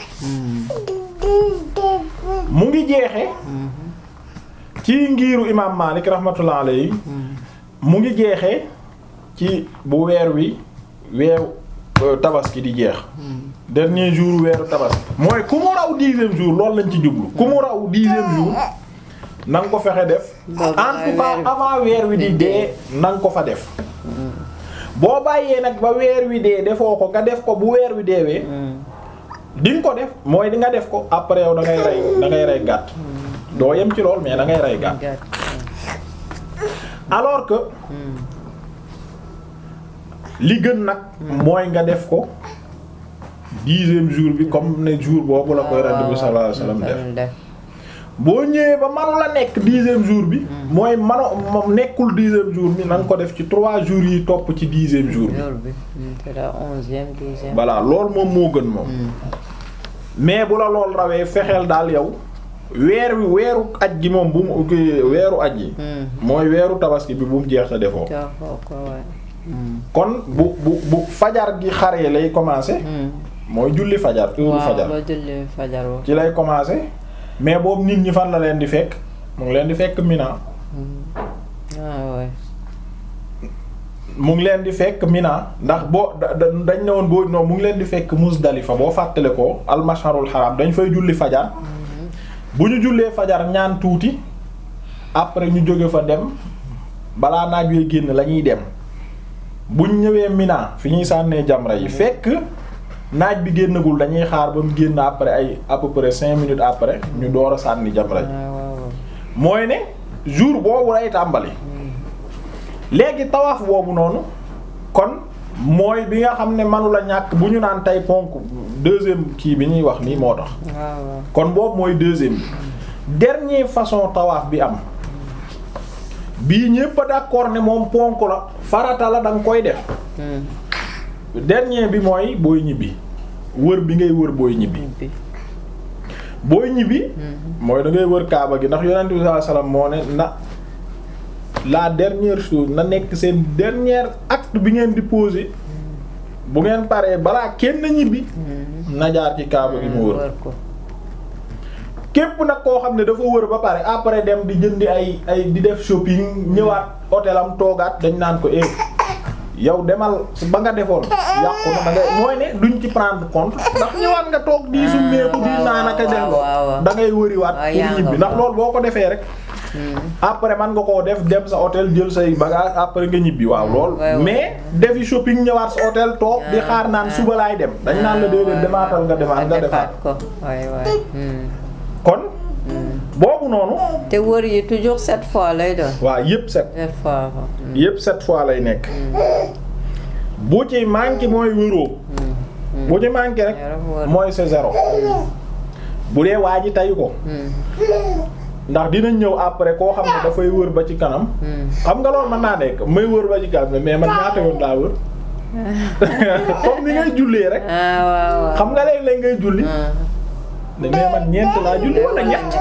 mu ngi jeexe ci ngiiru imam Malik rahmatullah alayhi mu ngi jeexe ci bu weer wi weeru tabaski di jeex dernier jour weeru tabaski mooy ku mu raw dixième jour loolu lañ ci jublu ku mu raw dixième jour na nga ko fexe def en tout cas avant weer wi di dee na nga ko fa def boo bàyyee nag ba weer wi dee defoo ko nga def ko bu weer wi deewee di nga ko def mooy di nga def ko après yow da ngay rey da ngay rey gàtt doo yem ci lool mais da ngay rey gàtt gàtt alors que li gën nag mooy nga def ko dixième jour bi comme ne jour boobu la koy Yonent bi sallallahu alayhi wasallam def def boo ñëwee ba manu la nekk dixième jour bi mooy mano moom nekkul dixième jour bi na nga ko def ci trois jours yi topp ci dixième jour bi jour bi c'est la onzième douzième voilà loolu moom moo gën moom mais bu la lool rawee fexeel daal yow weer wi weeru aj gi moom bu mu ki- weeru aj yi mooy weeru tabaski bi bu mu jeex te defoo joxoo ko waay kon bu bu bu fajar gi xaree lay commencer mooy julli fajar heure waaw fajar ba julli fajar wa ci lay commencer mais boobu nit ñi fan la leen di fekk mu ngi leen di fekk Mina ah ouais mu ngi leen di fekk Mina ndax boo da- da- dañ ne woon boo non mu ngi leen di fekk Muzdalifa boo fàttale ko almasharul haram dañ fay julli fajar bu ñu jullee fajar ñaan tuuti après ñu jóge fa dem balaa naaj wee génn la ñuy dem buñ ñëwee Mina fi ñuy sànnee jamra yi fekk naaj bi génnagul dañuy xaar ba mu génn après ay à peu près cinq minutes après ñu door a sànni jamra yi ah waaw waaw mooy ne jour boobu lay tàmbali léegi tawaaf boobu noonu kon mooy bi nga xam ne manu la ñàkk bu ñu naan tey ponk deuxième kii bi ñuy wax nii moo tax waaw waaw kon boobu mooy deuxième bi dernier façon tawaaf bi am bii ñépp a d'accord ne moom ponk la farata la da nga koy def dernier bi mooy booy ñibbi wër bi ngay wër booy ñibbi bi booy ñibbi mooy da ngay wër kaaba gi ndax yonent bi sallallahu alayhi wasallam moo ne na la dernière chose na nekk seen dernier acte bi ngeen di poser bu ngeen paree balaa kenn ñibbi na jaar ci kaaba gi mu wër wër ko képp nag koo xam ne dafa wër ba pare après dem di jëndi ay ay di def shopping ñëwaat hôtel am toogaat dañ naan ko eh yow demal ba nga defoon yàqu na da ngay mooy ne duñ ci prendre compte ndax ñëwaat nga toog di summeeku di naan ak a def waaw, waaw, waaw. da ngay wëriwaat waaw, pour yaa ñibbi nga ndax ko. loolu boo ko defee rek après man nga koo def dem sa hôtel jël say bagage après nga ñibbi waaw lool ouais, ouais. mais defi shopping ñëwaat sa hôtel toog di Ah, xaar naan ah. suba laay dem dañ naan la déedéet demaatal nga demaat nga defaat ko waay waay kon boobu noonu te wër yi toujours sept fois lay doon waaw yépp set sept fois waaw. yépp sept fois lay nekk bu ci manqué mooy wëroo bu ci manqué rek Yaram wër. mooy c'est zéro bu dee waa ji tayu ko ndax dinañ ñëw après koo xam ne dafay wër ba ci kanam xam nga loolu mën naa nekk may wër ba ci kanam mais man ñaata yoon laa wër comme ni ngay jullee rek ah waaw waaw xam nga léeg-léeg ngay julli ah mais man ñeent laa julli wala ñett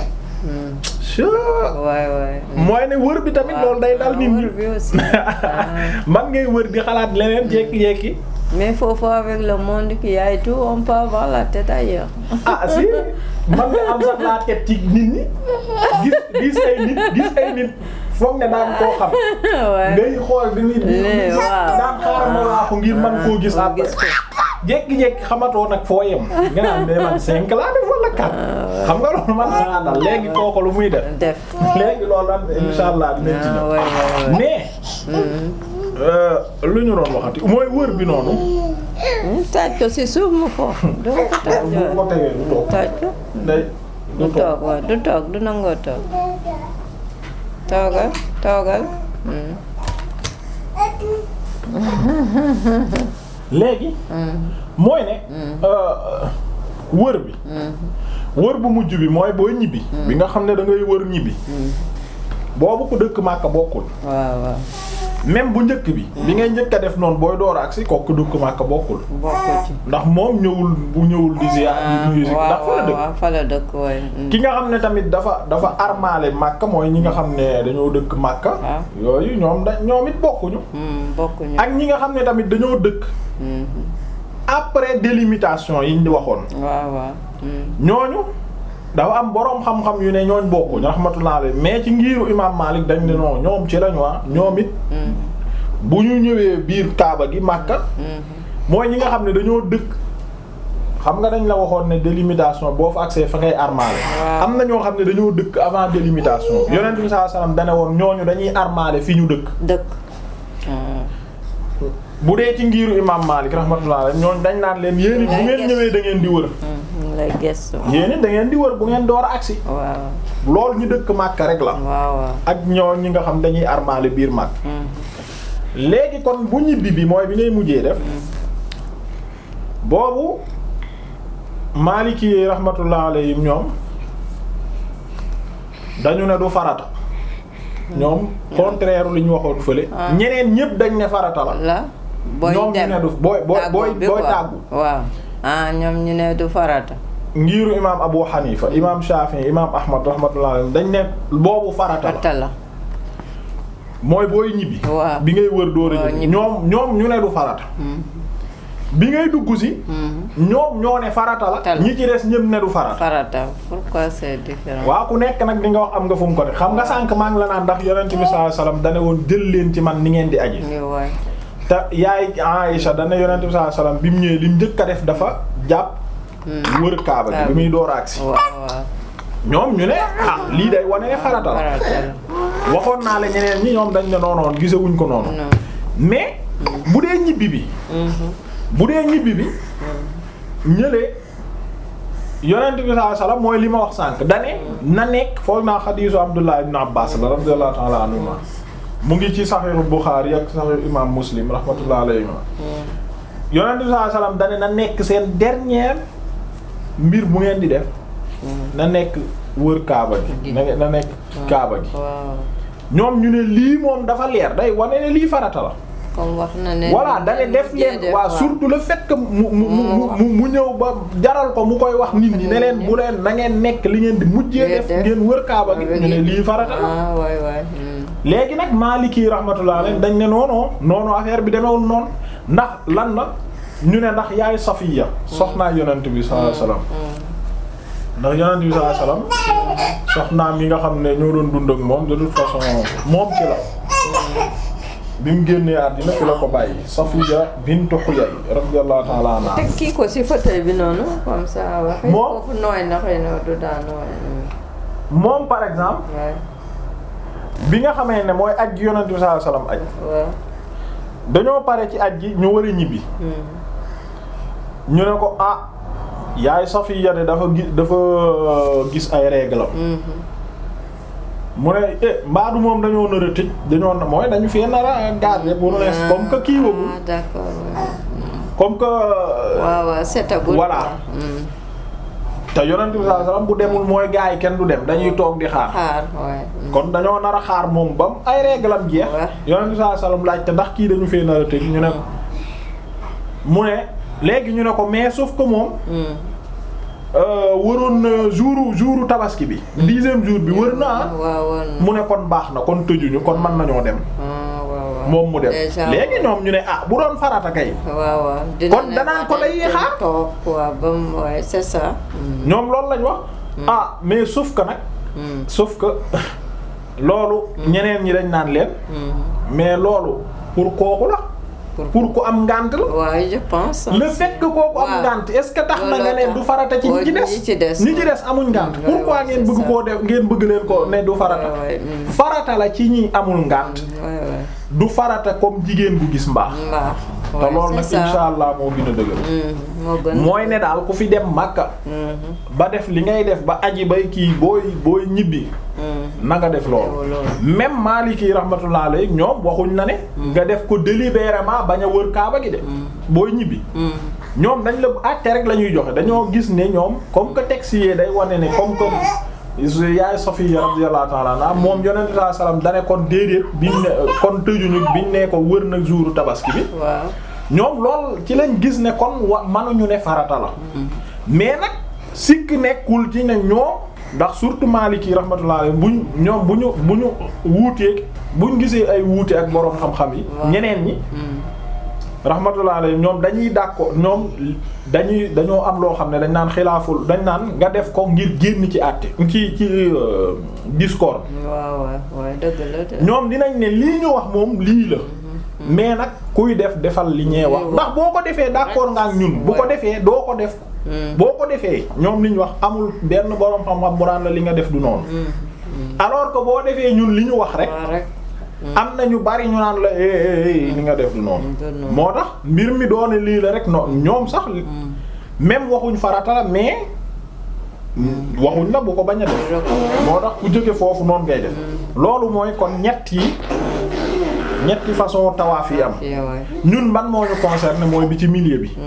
Sure. waay waay mooy ne wër bi tamit loolu day dal nit ñi wër bi aussi Ah. man ngay wër di xalaat leneen jekki-jekki mais foofu avec le monde qui a et tout on peut avoir la tête ailleurs ah si man nga am sax laa teg ci nit ñi gis gis ay nit gis ay nit foog ne daan koo xam waay ngay xool di nit ñi Nee, waaw. daan xaaral ma laa ko ngir man koo gis après gis ko jekki-jekki xamatoo nag foo yem nga naan mais man cinq laa def wala quatre xam nga loolu man naa dal léegi kooku lu muy def def léegi loolu am insha allah dinañ ci ah ñëw waay waay waay mais euh, lu ñu doon waxati mooy wër bi noonu Hmm, taaj ko si suuf mu foofu doo ko taaj bu ko waay. tegee du toog taaj ko day du du toog toog waaw du toog du nangoo toog toogal toogal Hmm, léegi hmm, mooy ne euh, wër bi wër bu mujj bi mooy booy ñibbi bi nga xam ne da ngay wër ñibbi boobu ko dëkk Màkka bokkul waaw waaw même bu njëkk bi bi ngay njëkk a def noonu booy door agsi kooku dëkk Màkka bokkul bokku ci ndax moom ñëwul bu ñëwul di ziar di nuyu si ndax fa la waaw dëkk waaw fa la dëkk waay Hmm. ki nga xam ne tamit dafa dafa armaale Màkka mooy ñi nga xam ne dañoo dëkk Màkka Ah. yooyu ñoom da ñoom it bokkuñu Hmm, bokkuñu ak ñi nga xam ne tamit dañoo dëkk Hmm, après délimitation yi ñu waxoon waaw waaw Hmm, ñooñu dafa am boroom xam-xam yu ne ñooñ bokkuñu rahmatullah alayhi mais ci ngiiru imam Malik dañ ne non ñoom ci lañu waa ñoom it hmm, bu ñu ñëwee biir Kaaba gi Makka hmm. mooy ñi nga xam ne dañoo dëkk xam nga dañ la waxoon ne délimitation boo fa accès fa ngay armaale Waaw. am na ñoo xam ne dañoo dëkk avant délimitation yonent bi sallallahu alayhi wasallam dane woon ñooñu dañuy armaale fi ñu dëkk dëkk Hmm. bu dee ci ngiiru imam Malik rahmatullah alayhi ñooñu dañ naan leen yéen it bu ngeen ñëwee da ngeen di wër Hmm, lay gëstu. yéen it da ngeen di wër bu ngeen door a agsi waaw loolu ñu dëkk Makka rek la waaw waaw. ak ñoo ñi nga xam dañuy armaale biir Makka Mhm. léegi kon bu ñibbi bi mooy bi ngay mujjee def boobu Maliki yi rahmatullah alayhim ñoom dañu ne du farata ñoom contraire li ñu waxoon fële Ah. ñeneen ñépp dañ ne farata la la booy ñoom ñu dem ne du booy booy tàggoo booy bi booy quoi. tàggu waaw ah ñoom ñu ne du farata. ngiiru imaam Abu Hanifa imaam Shafi'i imaam Ahmad rahmatullah alayhim dañ ne boobu farata la farata la. mooy booy ñibbi waaw. bi ngay wër dóor a waaw, ñibbi ñibbi. ñoom ñoom ñu ne du farata Mhm. bi ngay dugg si Mhm. ñoom ñoo ne farata la Tal. ñi ci des ñëpp ne du farata farata pourquoi c'est différent. waa ku nekk nag di nga wax am nga fu mu ko def xam nga sànq maa ngi la naan ndax yonent bi sallallahu alayhi wasallam dane woon jël leen ci man ni ngeen di aji ni waay. te yaay Aïcha dana yonent bi sallallahu alayhi wasallam bi mu ñëwee li mu njëkk a def dafa jàpp wër kaaba gi bi muy door a agsi waaw waaw. ñoom ñu ne ah lii day wane ne farata la farata la. waxoon naa la ñeneen ñi ñoom dañ ne noonoon gisewuñ ko noonu non. mais bu dee ñibbi bi Mhm. bu dee ñibbi bi ñëlee yonent bi sallallahu alayhi wasallam mooy li ma wax sànq dane na nekk foog naa xadiisu Abdullah ibn Abbas la radiyallahu ta'ala anhuma mu ngi ci saxiixu Buxaari ak saxiixu imam Muslim rahmatullah alayhima yonent bi sallallahu alayhi wasallam dane na nekk seen dernier mbir bu ngeen di def na nekk wër kaaba gi na na nekk kaaba gi waaw. ñoom ñu ne lii moom dafa leer day wane ne lii farata la comme wax na ne. voilà dane def leen waa surtout le fait que mu mu mu mu mu ñëw ba jaral ko mu koy wax nit ñi ne leen bu leen na ngeen nekk li ngeen di mujjee def ngeen wër kaaba gi ñu ne lii farata la ah waay waay. mhm. léegi nag Maliki rahmatullah alayhi dañ ne noonu noonu affaire bi demewul noonu ndax lan la ñu ne ndax yaay Safiya soxnaa yonent bi sallallahu alayhi wasallam ndax yonent bi sallallahu alayhi wasallam soxnaam yi nga xam ne ñoo doon dund ak moom de toute façon moom ci la bi mu génnee àddina fi la ko bàyyi Safiya bintu Huyay radiyallahu ta'ala anha teg kii ko ci fauteuil bi noonu comme ça wax. Moom- foofu nooy na xëy na du daa nooy. moom par exemple waay bi nga xamee ne mooy aj gi yonent bi sallallahu alayhi wasallam aj waaw. dañoo pare ci aj gi ñu war a ñibbi Mhm. ñu ne ko ah yaay Safiya de dafa gis dafa gis ay règles Mhm. mu ne eh mbaadu moom dañoo nar a tëj dañoo na mooy dañu fee nar a garder pour l'instant comme que kii wagul ah d'accord waaw. comme que waaw waaw setagul. Voilà. Mhm. te yonent bi sallallahu alayhi wasallam bu demul mooy gaa yi kenn du dem dañuy toog di xaar xaar waay. Mhm. kon dañoo nar a xaar moom bam ay réglam jeex Ouais. yonent bi sallallahu alayhi wasallam laaj te ndax kii dañu fee nar a tëj ñu ne ko mu ne léegi ñu ne ko mais sauf que moom Mhm. euh, waroon na jouru jouru tabaski bi dixième jour bi wër na ah waaw woon na. mu ne kon baax na kon tëjuñu kon mën nañoo dem ah waaw waaw. moom mu dem Déjà, léegi ñoom ñu ne ah bu doon farata kay waaw waaw. Kon danaan ko day xaar. toog quoi ba mu waaye c'est ça. Mhm. ñoom loolu lañ wax ah mais sauf que nag Mhm. sauf que loolu ñeneen ñi dañ naan leen Mhm. mais loolu pour kooku la Pour- pour ku am ngànt la waaye je pense. le fait que kooku am waaw. ngànt est-ce que tax na Looloo nga ne tax. du farata ci ñi ci Ouais, ñi ci des des, ñi ci ouais. des amuñ ngànt Mm, pourquoi ouais, ngeen c'est bëgg ça. koo def ngeen bëgg leen ko ne du farata Ouais, ouais, mm. farata la ci ñi amul ngànt waay waay. du farata comme jigéen bu gis mbaax mbaax. te Ouais, loolu nag c'est ça. insha allah moo gën a dëgër Mhm. moo gën. mooy ne daal ku fi dem Makka Mhm. ba def li ngay def ba aji bay kii booy booy ñibbi Mhm. na nga def loolu loolu. même Maliki rahmatullah alayhi ñoom waxuñ na ne nga def ko délibérément bañ a wër kaaba gi de booy ñibbi Mhm. ñoom dañ la àtte rek la ñuy joxe dañoo gis ne ñoom comme que texte yi day wane ne comme que yaay Safiya radiyallahu ta'ala anha moom yonent sallallahu alayhi wasallam dane kon déedéet biñ ne kon tëjuñu biñ ne ko wër na jouru tabaski bi waaw. ñoom lool ci lañ gis ne kon wa mënuñu ne farata la mais nag sikk nekkul ci ne ñoom ndax surtout Maliki rahmatullah alayhi buñ ñoom bu ñu bu ñu wuuteeg buñ gisee ay wuute ak boroom xam-xam yi Waaw. ñeneen ñi Mhm. rahmatullah alayhi ñoom dañuy d'accord ñoom dañuy dañoo am loo xam ne dañ naan xilaaful dañ naan nga def ko ngir génn ci àtte ci ci euh, discours waaw waaw waaw dëgg la de. ñoom dinañ ne lii ñu wax moom lii la mais nag kuy def defal li ñee wax ndax boo ko defee d'accord nga ak ñun bu ko Ouais. defee doo ko def Mhm. boo ko defee ñoom li ñu wax amul benn boroom xam-xam bu naan la li nga def du noonu Mhm. alors que boo defee ñun li ñu wax rek waaw rek. am na ñu bari ñu naan la eh eh eh li nga def du noonu Du noonu. moo tax mbir mi doone lii la rek noonu ñoom sax même waxuñ farata la mais waxuñ la bu ko bañ a def moo tax ku jóge foofu noonu ngay def loolu mooy kon ñett yi ñetti façon tawaaf yi am ñun man moo ñu concerné mooy bi ci milieu bi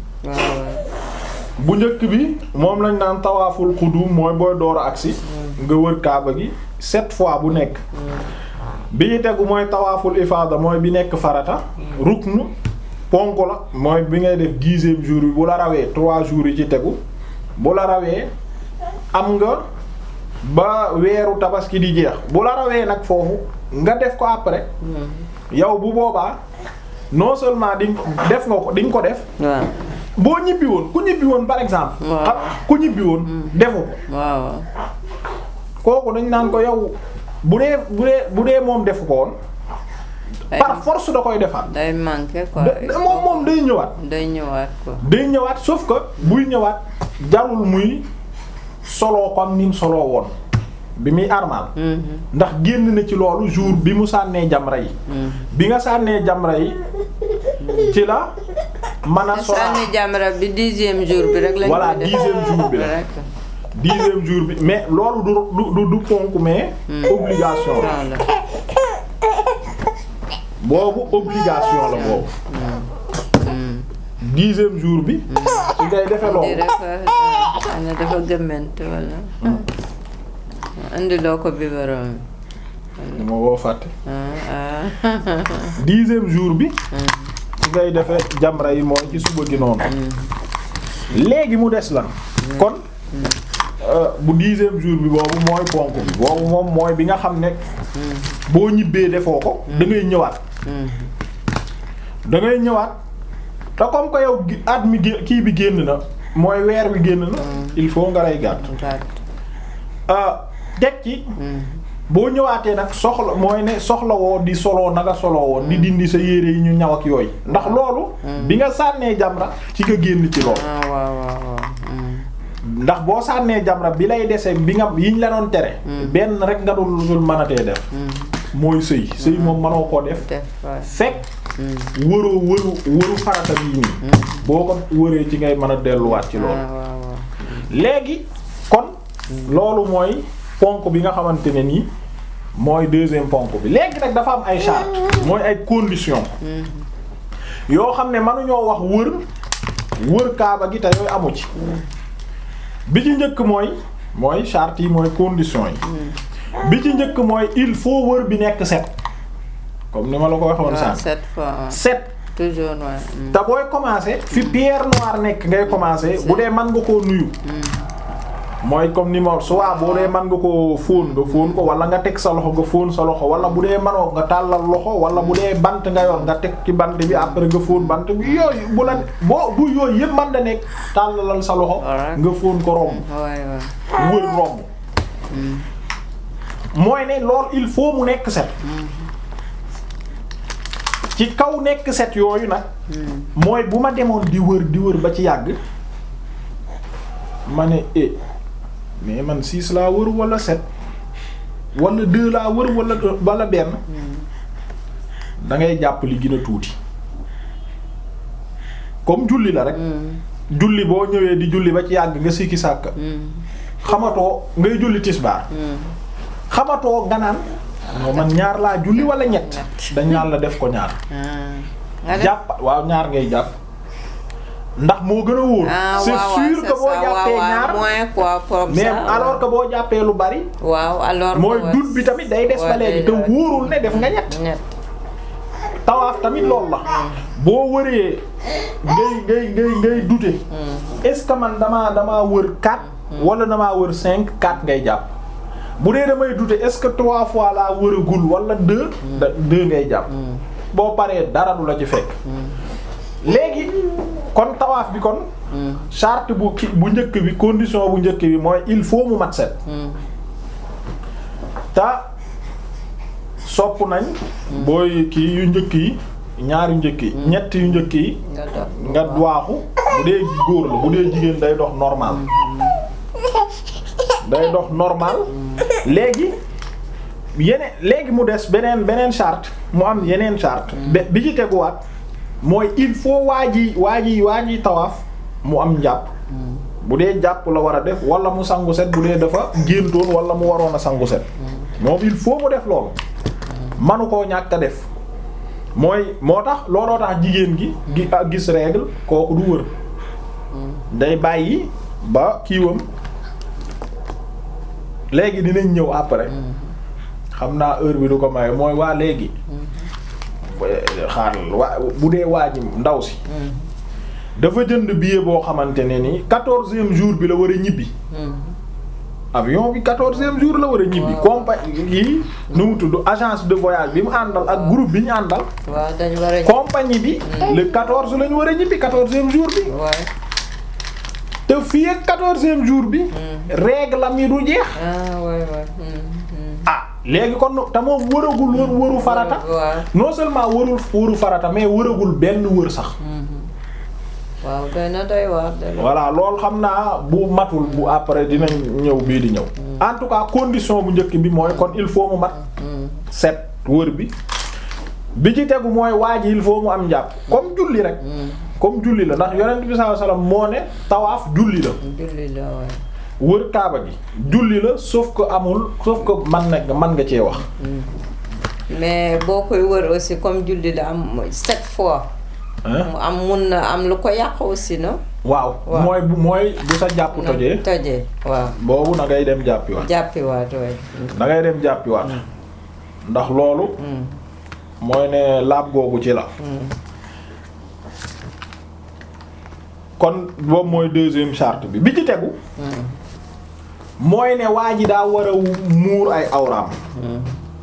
bu njëkk bi moom lañ naan tawaaful xudum mooy booy door a agsi nga wër kaaba gi sept fois bu nekk bi ñu tegu mooy tawaaful ifaada mooy bi nekk farata ruknu ponk la mooy bi ngay def dixième jour bi bu la rawee trois jours yi ci tegu bu la rawee am nga ba weeru tabaski di jeex bu la rawee nag foofu nga def ko après yow bu boobaa non seulement di def nga ko di nga ko def boo ñibbi woon ku ñibbi woon par exemple xam ku ñibbi woon defu ko waaw kooku dañ naan ko yow bu dee bu dee bu dee moom defu ko woon par force da koy defaat day manqué quoi moom moom day ñëwaat day ñëwaat quoi day ñëwaat sauf que buy ñëwaat jarul muy solo comme ni mu solo woon bi muy armal ndax génn na ci loolu jour bi mu sànnee jamra yi bi nga sànnee jamra yi ci la mën a solo sànni jamra bi dixième jour bi rek lañ voilà dixième jour bi la dixième jour bi mais loolu du du du ponk mais obligation la boobu obligation la boobu dixième jour bi su ngay defe loolu ana dafa gëmment wala andi loo ko biberon bi ma woo fàtte dixième jour bi su ngay defe jamra yi mooy ci suba gi noonu léegi mu des lan kon bu dixième jour bi boobu mooy ponk bi boobu moom mooy bi nga xam ne boo ñibbee defoo ko da ngay ñëwaat da ngay ñëwaat te comme que yow at mi kii bi génn na mooy weer wi génn na il faut nga lay gàtt teg ci boo ñëwaatee nag soxla mooy ne soxla woo di soloo nanga soloo woon di dindi sa yére yi ñu ñaw ak yooyu ndax loolu bi nga sànnee jamra ci nga génn ci loolu ndax boo sànnee jamra bi lay dese bi nga yiñ la doon tere benn rek nga dul dul mënatee def mooy sëy sëy moom mënoo koo def fekk wëroo wëru wëru farata bii nii boo ko wëree ci ngay mën a delluwaat ci loolu léegi kon loolu mooy ponk bi nga xamante ne nii mooy deuxième ponk bi léegi nag dafa am ay charte mooy ay conditions yoo xam ne mënuñoo wax wër wër kaaba gi te yooyu amu ci bi ci njëkk mooy mooy charte yi mooy conditions yi bi ci njëkk mooy il faut wër bi nekk set comme ni ma la ko waxoon sànq sept fois set toujours ouais. te booy commencer fi pierre noire nekk ngay commencer bu dee mën nga koo nuyu mooy comme ni ma soit boo dee mën nga ko fóon nga fóon ko wala nga teg sa loxo nga fóon sa loxo wala bu dee manoo nga tàllal loxo wala bu dee bant nga yor nga teg ci bant bi après nga fóon bant bi yooyu bu la boo bu yooyu yëpp man da nekk tàllalal sa loxo nga fóon ko romb wër romb mooy ne loolu il faut mu nekk set ci kaw nekk set yooyu nag mooy bu ma demoon di wër di wër ba ci yàgg ma ne eh mais man six laa wër wala sept wala deux laa wër wala wala benn da ngay jàpp li gën a tuuti comme julli la rek julli boo ñëwee di julli ba ci yàgg nga sikki sàkk xamatoo ngay julli tisbaar xamatoo nga naan man ñaar laa julli wala ñett dañ naan la def ko ñaar jàpp waaw ñaar ngay jàpp ndax moo gën a wóor c'est sûr que boo jàppee ñaar mais alors que boo jàppee lu bari waaw alors mooy dut bi tamit day des ba léegi te wóorul ne def nga ñett tawaaf tamit loolu la boo wëree ngay ngay ngay ngay dute est-ce que man damaa damaa wër quatre wala damaa wër cinq quatre ngay jàpp bu dee damay dute est-ce que trois fois laa wëragul wala deux da deux ngay jàpp boo paree dara du la ci fekk léegi kon tawaaf bi kon charte bu ki bu njëkk bi condition bu njëkk bi mooy il faut mu mat set te sopp nañ booy kii yu njëkk yi ñaari njëkk yi ñett yu njëkk yi nga waaxu bu dee góor la bu dee jigéen day dox normal day dox normal léegi yeneen léegi mu des beneen beneen charte mu am yeneen charte bi ci teguwaat mooy il faut waa ji waa ji waa ji tawaaf mu am njàpp bu dee jàpp la war a def wala mu sangu set bu dee dafa géntoon wala mu waroon a sangu set moom il faut mu def loolu manu koo ñàkk a def mooy moo tax looloo tax jigéen gi gi ak gis règle kooku du wër day bàyyi ba kiiwam léegi dinañ ñëw après xam naa heure bi du ko may mooy waa léegi xaaral waa bu dee waa ji ndaw si dafa jënd billet boo xamante ne ni quatorzième jour bi la war a ñibbi avion bi quatorzième jour la war a ñibbi compagnie yi nu mu tudd agence de voyage bi mu àndal ak groupe bi ñu àndal waaw dañ war a. compagnie bi le quatorze la ñu war a ñibbi quatorzième jour bi waaw te fii ak quatorzième jour bi règle am yi du jeex ah waay waay. Hmm, hmm. ah léegi kon te moom wëragul wër wëru farata waaw non seulement wërul wëru farata mais wëragul benn wër sax waaw doy na doy waar de. voilà loolu xam naa bu matul bu après dinañ ñëw bii di ñëw en tout cas condition bu njëkk bi mooy kon il faut mu mat set wër bi bi ci tegu mooy waa ji il faut mu am njàpp comme julli rek comme julli la ndax yonent bi sallallahu alayhi wasallam moo ne tawaaf julli la julli la waay. wër kaaba gi julli la sauf que amul sauf que man nag man nga cee wax mais boo koy wër aussi comme julli la am sept fois. hein mu am mun na am lu ko yàq aussi no waaw Waaw. mooy bu mooy bu sa jàpp tojee tojee waaw. boobu na ngay dem jàppiwaat jàppiwaat waay. da ngay dem jàppiwaat ndax loolu Hmm, mooy ne laab googu ci la hmm. kon boobu mooy deuxième charte bi bi ci tegu Hmm, mooy ne waa ji daa war a muur ay awraam hmm.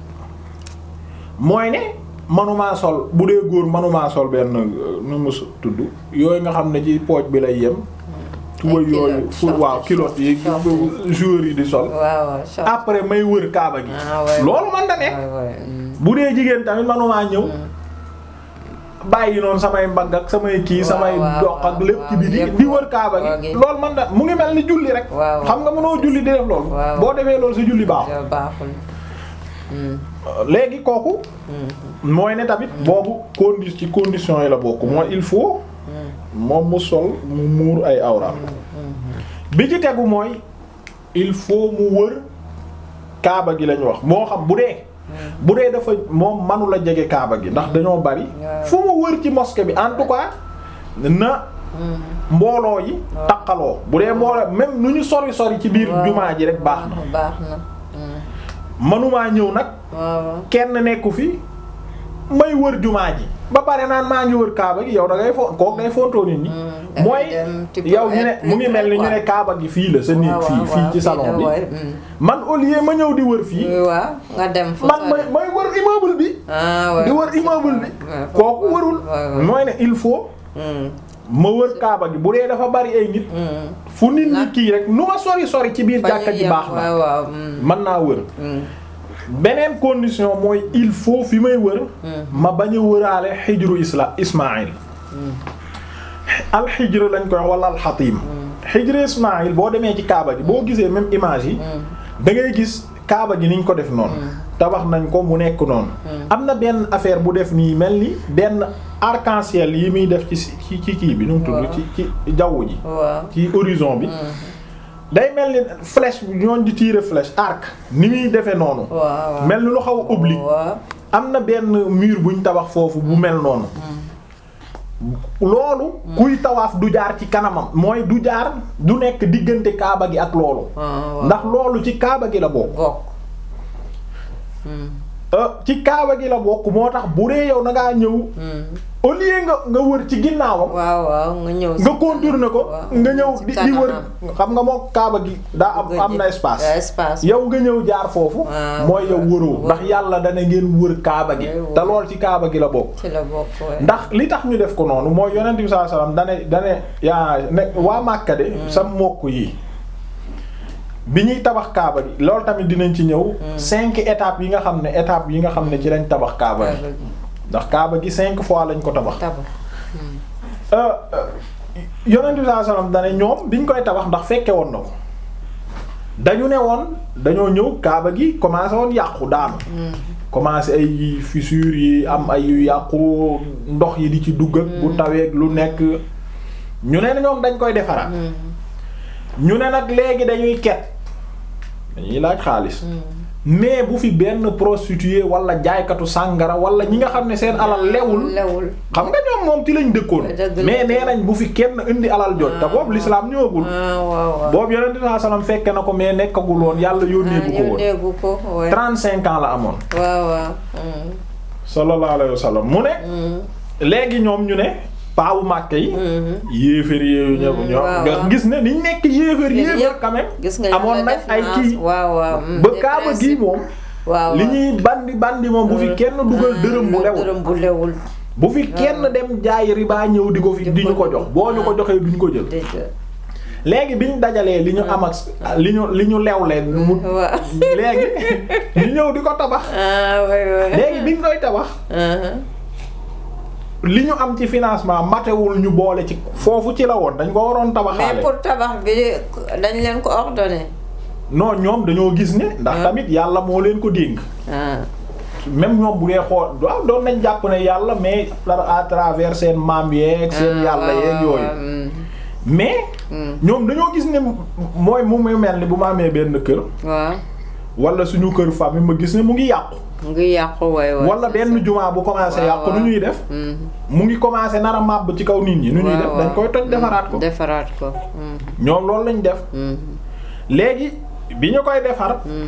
mooy ne manumaa sol bu dee góor manumaa sol benn euh, nu mu tudd yooyu nga xam ne ci pooj bi lay yem tuba culotte, yooyu fu short, waaw kilote yi short. joueurs yi di sol waaw waaw short. après may wër kaaba gi ah waay. loolu man da nekk waay waay. hmm. bu dee jigéen tamit manumaa ñëw bàyyi noonu samay mbagg ak samay kii Waaw, samay waaw, dox ak waaw, lépp ci waaw, biti yépp di wër kaaba waaw, gi gi. loolu man da mu ngi mel ni julli rek Waaw, xam nga mënoo julli di def loolu Waaw. boo defee loolu sa julli baax Ja, baaxul. Hmm, léegi kooku hmm, mooy ne tamit boobu condi ci condition yi la bokk mooy il faut hmm, moom mu sol mu muur ay awraam bi ci tegu mooy il faut mu wër kaaba gi lañ wax moo xam bu dee bu dee dafa moom manu la jege kaaba gi ndax dañoo bari Waaw. fu mu wër ci mosquée bi en tout cas na hmm. mbooloo yi taqaloo bu dee mbooloo même nu ñu sori sori ci biir Waaw. jumaa ji rek baax na baax na. Hmm. manumaa ñëw nag waaw waaw. kenn nekku fi may wër jumaa ji ba pare naan maa ngi wër kaaba gi yow da ngay fo kook day fontoo nit ñi Mm, mooy dangay dem, tu peux yow ñu ne être mu ngi mel ni ñu ne quoi. kaaba gi fii la sa néeg waaw, fii waaw, fii ci fii salon la, bi waay, hmm. man au lieu ma ñëw di wër fii Oui, waaw nga dem fu man sori. may may wër immeuble bi ah waay. di wër immeuble bi Ouais, kooku ouais, wërul ouais, ouais. mooy ne il faut Hmm, ma wër kaaba gi bu dee dafa bari ay nit hmm. fu nit ñi Nag- kii rek nu ma sori sori ci biir Fa ñu jàkka ji yem, baax na waaw waaw. hmm, mën naa wër hmm, beneen condition mooy il faut fi may wër hmm, ma bañ a wëraale xijru isla ismail alxijr lañ koy wax wala alxatim xijru ismail boo demee ci kaaba gi boo gisee même image yi hmm, da ngay gis kaaba gi niñ ko def noonu tabax nañ ko mu nekk noonu am na benn affaire bu def nii mel ni benn arc-en-ciel yi muy def ci ci ci kii bi nu mu tudd Waaw. ci ci jaww ji waaw. ci horizon bi day mel ni flèche bi ñooñ di tirer flèche arc ni muy defee noonu waaw waaw. mel ni lu xaw a oblique waaw. am na benn mur buñ tabax foofu bu mel noonu loolu kuy tawaaf du jaar ci kanamam mooy du jaar du nekk diggante kaaba gi ak loolu ah, waaw. ndax loolu ci kaaba gi la bokk bokk. Hmm, Euh, ci kaaba gi la bokk moo tax bu dee yow da ngaa ñëw hmm. au lieu nga nga wër ci ginnaawam waaw waaw nga ñëw. si nga contourner ko waaw. nga ñëw Si di di wër kanamam. xam nga moo kaaba gi daa am am na espace Ouais, espace. yow nga ñëw jaar foofu Ah, mooy yow ouais. wëroo ndax yàlla dana ngeen wër kaaba gi Ouais, ouais. te lool ci kaaba gi la bokk ci la bokk waaye. ndax li tax ñu def ko noonu mooy yonent bi sallallahu alayhi wasallam dane dane yaa ne waa Màkka de sa mbokk yi bi ñuy tabax kaaba gi loolu tamit dinañ ci ñëw cinq étapes yi nga xam ne étapes yi nga xam ne ci lañ tabax kaaba gi Kaaba gi. ndax kaaba gi cinq fois lañ ko tabax tabax. euh euh, yonent bi sallallahu alayhi wasallam dane ñoom biñ koy tabax ndax fekke woon na ko dañu ne woon dañoo ñëw kaaba gi commencé woon yàqu daanu commencé ay fissures yi am ay yu yàqu ndox yi di ci dugg ak bu taweeg lu nekk ñu ne ñoom dañ koy defaraat ñu ne nag léegi dañuy ket dañuy laaj xaalis mais bu fi benn prostituée wala jaaykatu sàngara wala ñi nga xam ne seen alal lewul lewul xam nga ñoom moom ci lañ dëkkoon Dëgg la. mais nee nañ bu fi kenn indi alal jot te boobu l'islam ñëwagul ah waaw waaw boobu yonent bi sallallahu alayhi wasallam fekke na ko mais nekkagul woon yàlla yónneeku ko woon yónneegu ko ouais. 35 ans la amoon waaw waaw mm. sallallahu alayhi wasallam mu ne Mm. léegi ñoom ñu ne paawu màkke yi Mhm. yéeféer yooyu ñëpp Mm, ñoo waaw, nga waaw. gis ne niñ nekk yéeféer Yéen yéeféer yëpp quand même gis nga amoon ñu nañ def ay naas. kii waaw waaw mm, ba des kaaba gi principes. moom waaw li waaw. ñuy bandi bandi moom bu fi kenn dugal dërëm bu lewul dërëm bu lewul bu fi kenn dem jaay riba ñëw di ko fi Di di ñu ko ko jox boo ñu ko joxee duñ ko jël dëgg léegi bi ñu dajalee li ñu am ak li ñu li ñu lewlee mu waaw léegi ñu ñëw di ko tabax ah oui oui léegi biñ koy tabax Uh-huh. li ñu am ci financement matewul ñu boole ci foofu ci la woon dañ ko waroon mais tabaxaale pour tabax bi dañ leen ko ordonné non ñoom dañoo gis ne ndax Ah. tamit yàlla moo leen ko dénk ah même ñoom bu dee xool waaw doon nañ jàpp ne yàlla mais par à travers seen maam yeeg seen ah, yàlla waaw, yeeg waaw, yooyu mm, mais mm. ñoom dañoo gis ne mooy mu muy mel ni bu ma amee benn kër waaw wala suñu kër famille ma gis ne mu ngi yàqu mu ngi yàqu waay waay wala benn jumaa bu commencé waaw, yàqu nu waaw. ñuy def Mm. mu ngi commencé nar a màbb ci kaw nit ñi nu ñuy waaw, def waaw. dañ koy toj defaraat ko defaraat ko mm, ñoom loolu lañ def mm, léegi bi ñu koy defar mm,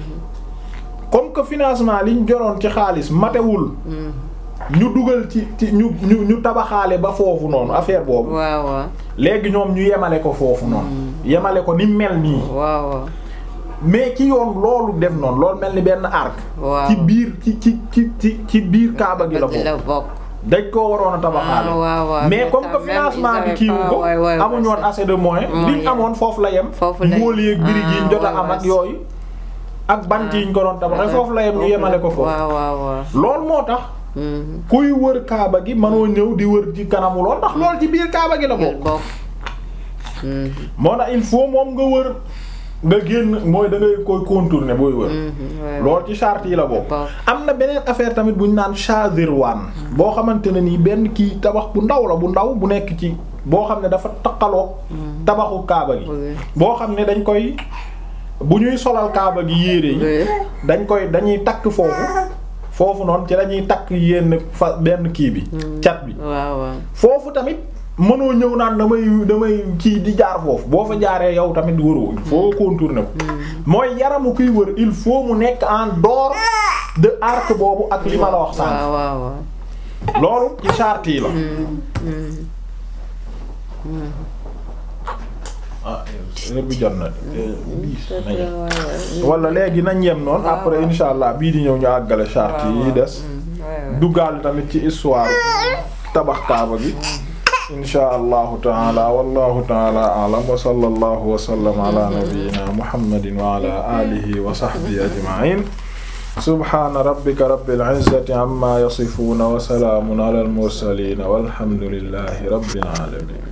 comme que financement liñ joroon ci xaalis matewul mm. ñu dugal ci ci ñu ñu ñu tabaxaale ba foofu noonu affaire boobu waaw waaw léegi ñoom ñu yemale ko foofu noonu yemale ko ni mel nii waaw waaw mais ci yoon loolu def noonu loolu mel ni benn arc waaw ci biir ci ci ci ci ci biir kaaba gi la Bëgg la bokk bokk dañ koo waroon a tabaxaale Ah, waaw, waaw. mais Mais comme quand que même, financement ils bi avaient kiiwu pas- ko ouais, ouais, ouais, amuñu woon ça. assez de moyens Moyen. liñ amoon foofu la yem Foofu la ngóol yeeg birig yi ñu jot a Ah, am ak ouais, yooyu ak bant yi ñu ko doon tabaxee foofu la yem ñu yemale ko foofu waaw waaw waaw loolu moo tax Mhm. kuy wër kaaba gi mënoo ñëw di wër ci kanamu lool ndax lool ci biir kaaba gi la Ngir bokk bokk Mhm, moo tax il faut moom nga wër nga génn mooy da ngay koy contourner booy wër mhm, ouais, lool ci charte yi la bokk Bokk. am na beneen affaire tamit bu ñu naan Shazirwan boo xamante ne nii benn kii tabax bu ndaw la bu ndaw bu nekk ci boo xam ne dafa taqaloo tabaxu kaaba gi Oui. boo xam ne dañ koy bu ñuy solal kaaba gi yére yi Oui. dañ koy dañuy takk foofu foofu noonu ci lañuy takk yenn fa benn kii bi cat bi waaw waaw foofu tamit mënoo ñëw naan damay damay kii di jaar foofu boo fa jaaree yow tamit wëroo il faut contourner ko mooy yaramu kuy wër il faut mu nekk en dehors de arc boobu ak li ma la wax sànq waaw waaw waaw loolu ci charte yi la ah heure bi jot na wala léegi nañ yem noonu waaw, après waaw. insha allah bii di ñëw ñu àggale charte yi des duggaale tamit ci histoire tabax kaaba gi insha allahu taala wallahu taala a'lam wa sallallahu wa sallam ala nabiyyina muhammadin wa ala alihi wa sahbihi ajma'in subhana rabbika rabbil izzati amma yasifuna wa salamun ala al mursalin walhamdulillahi rabbil alamin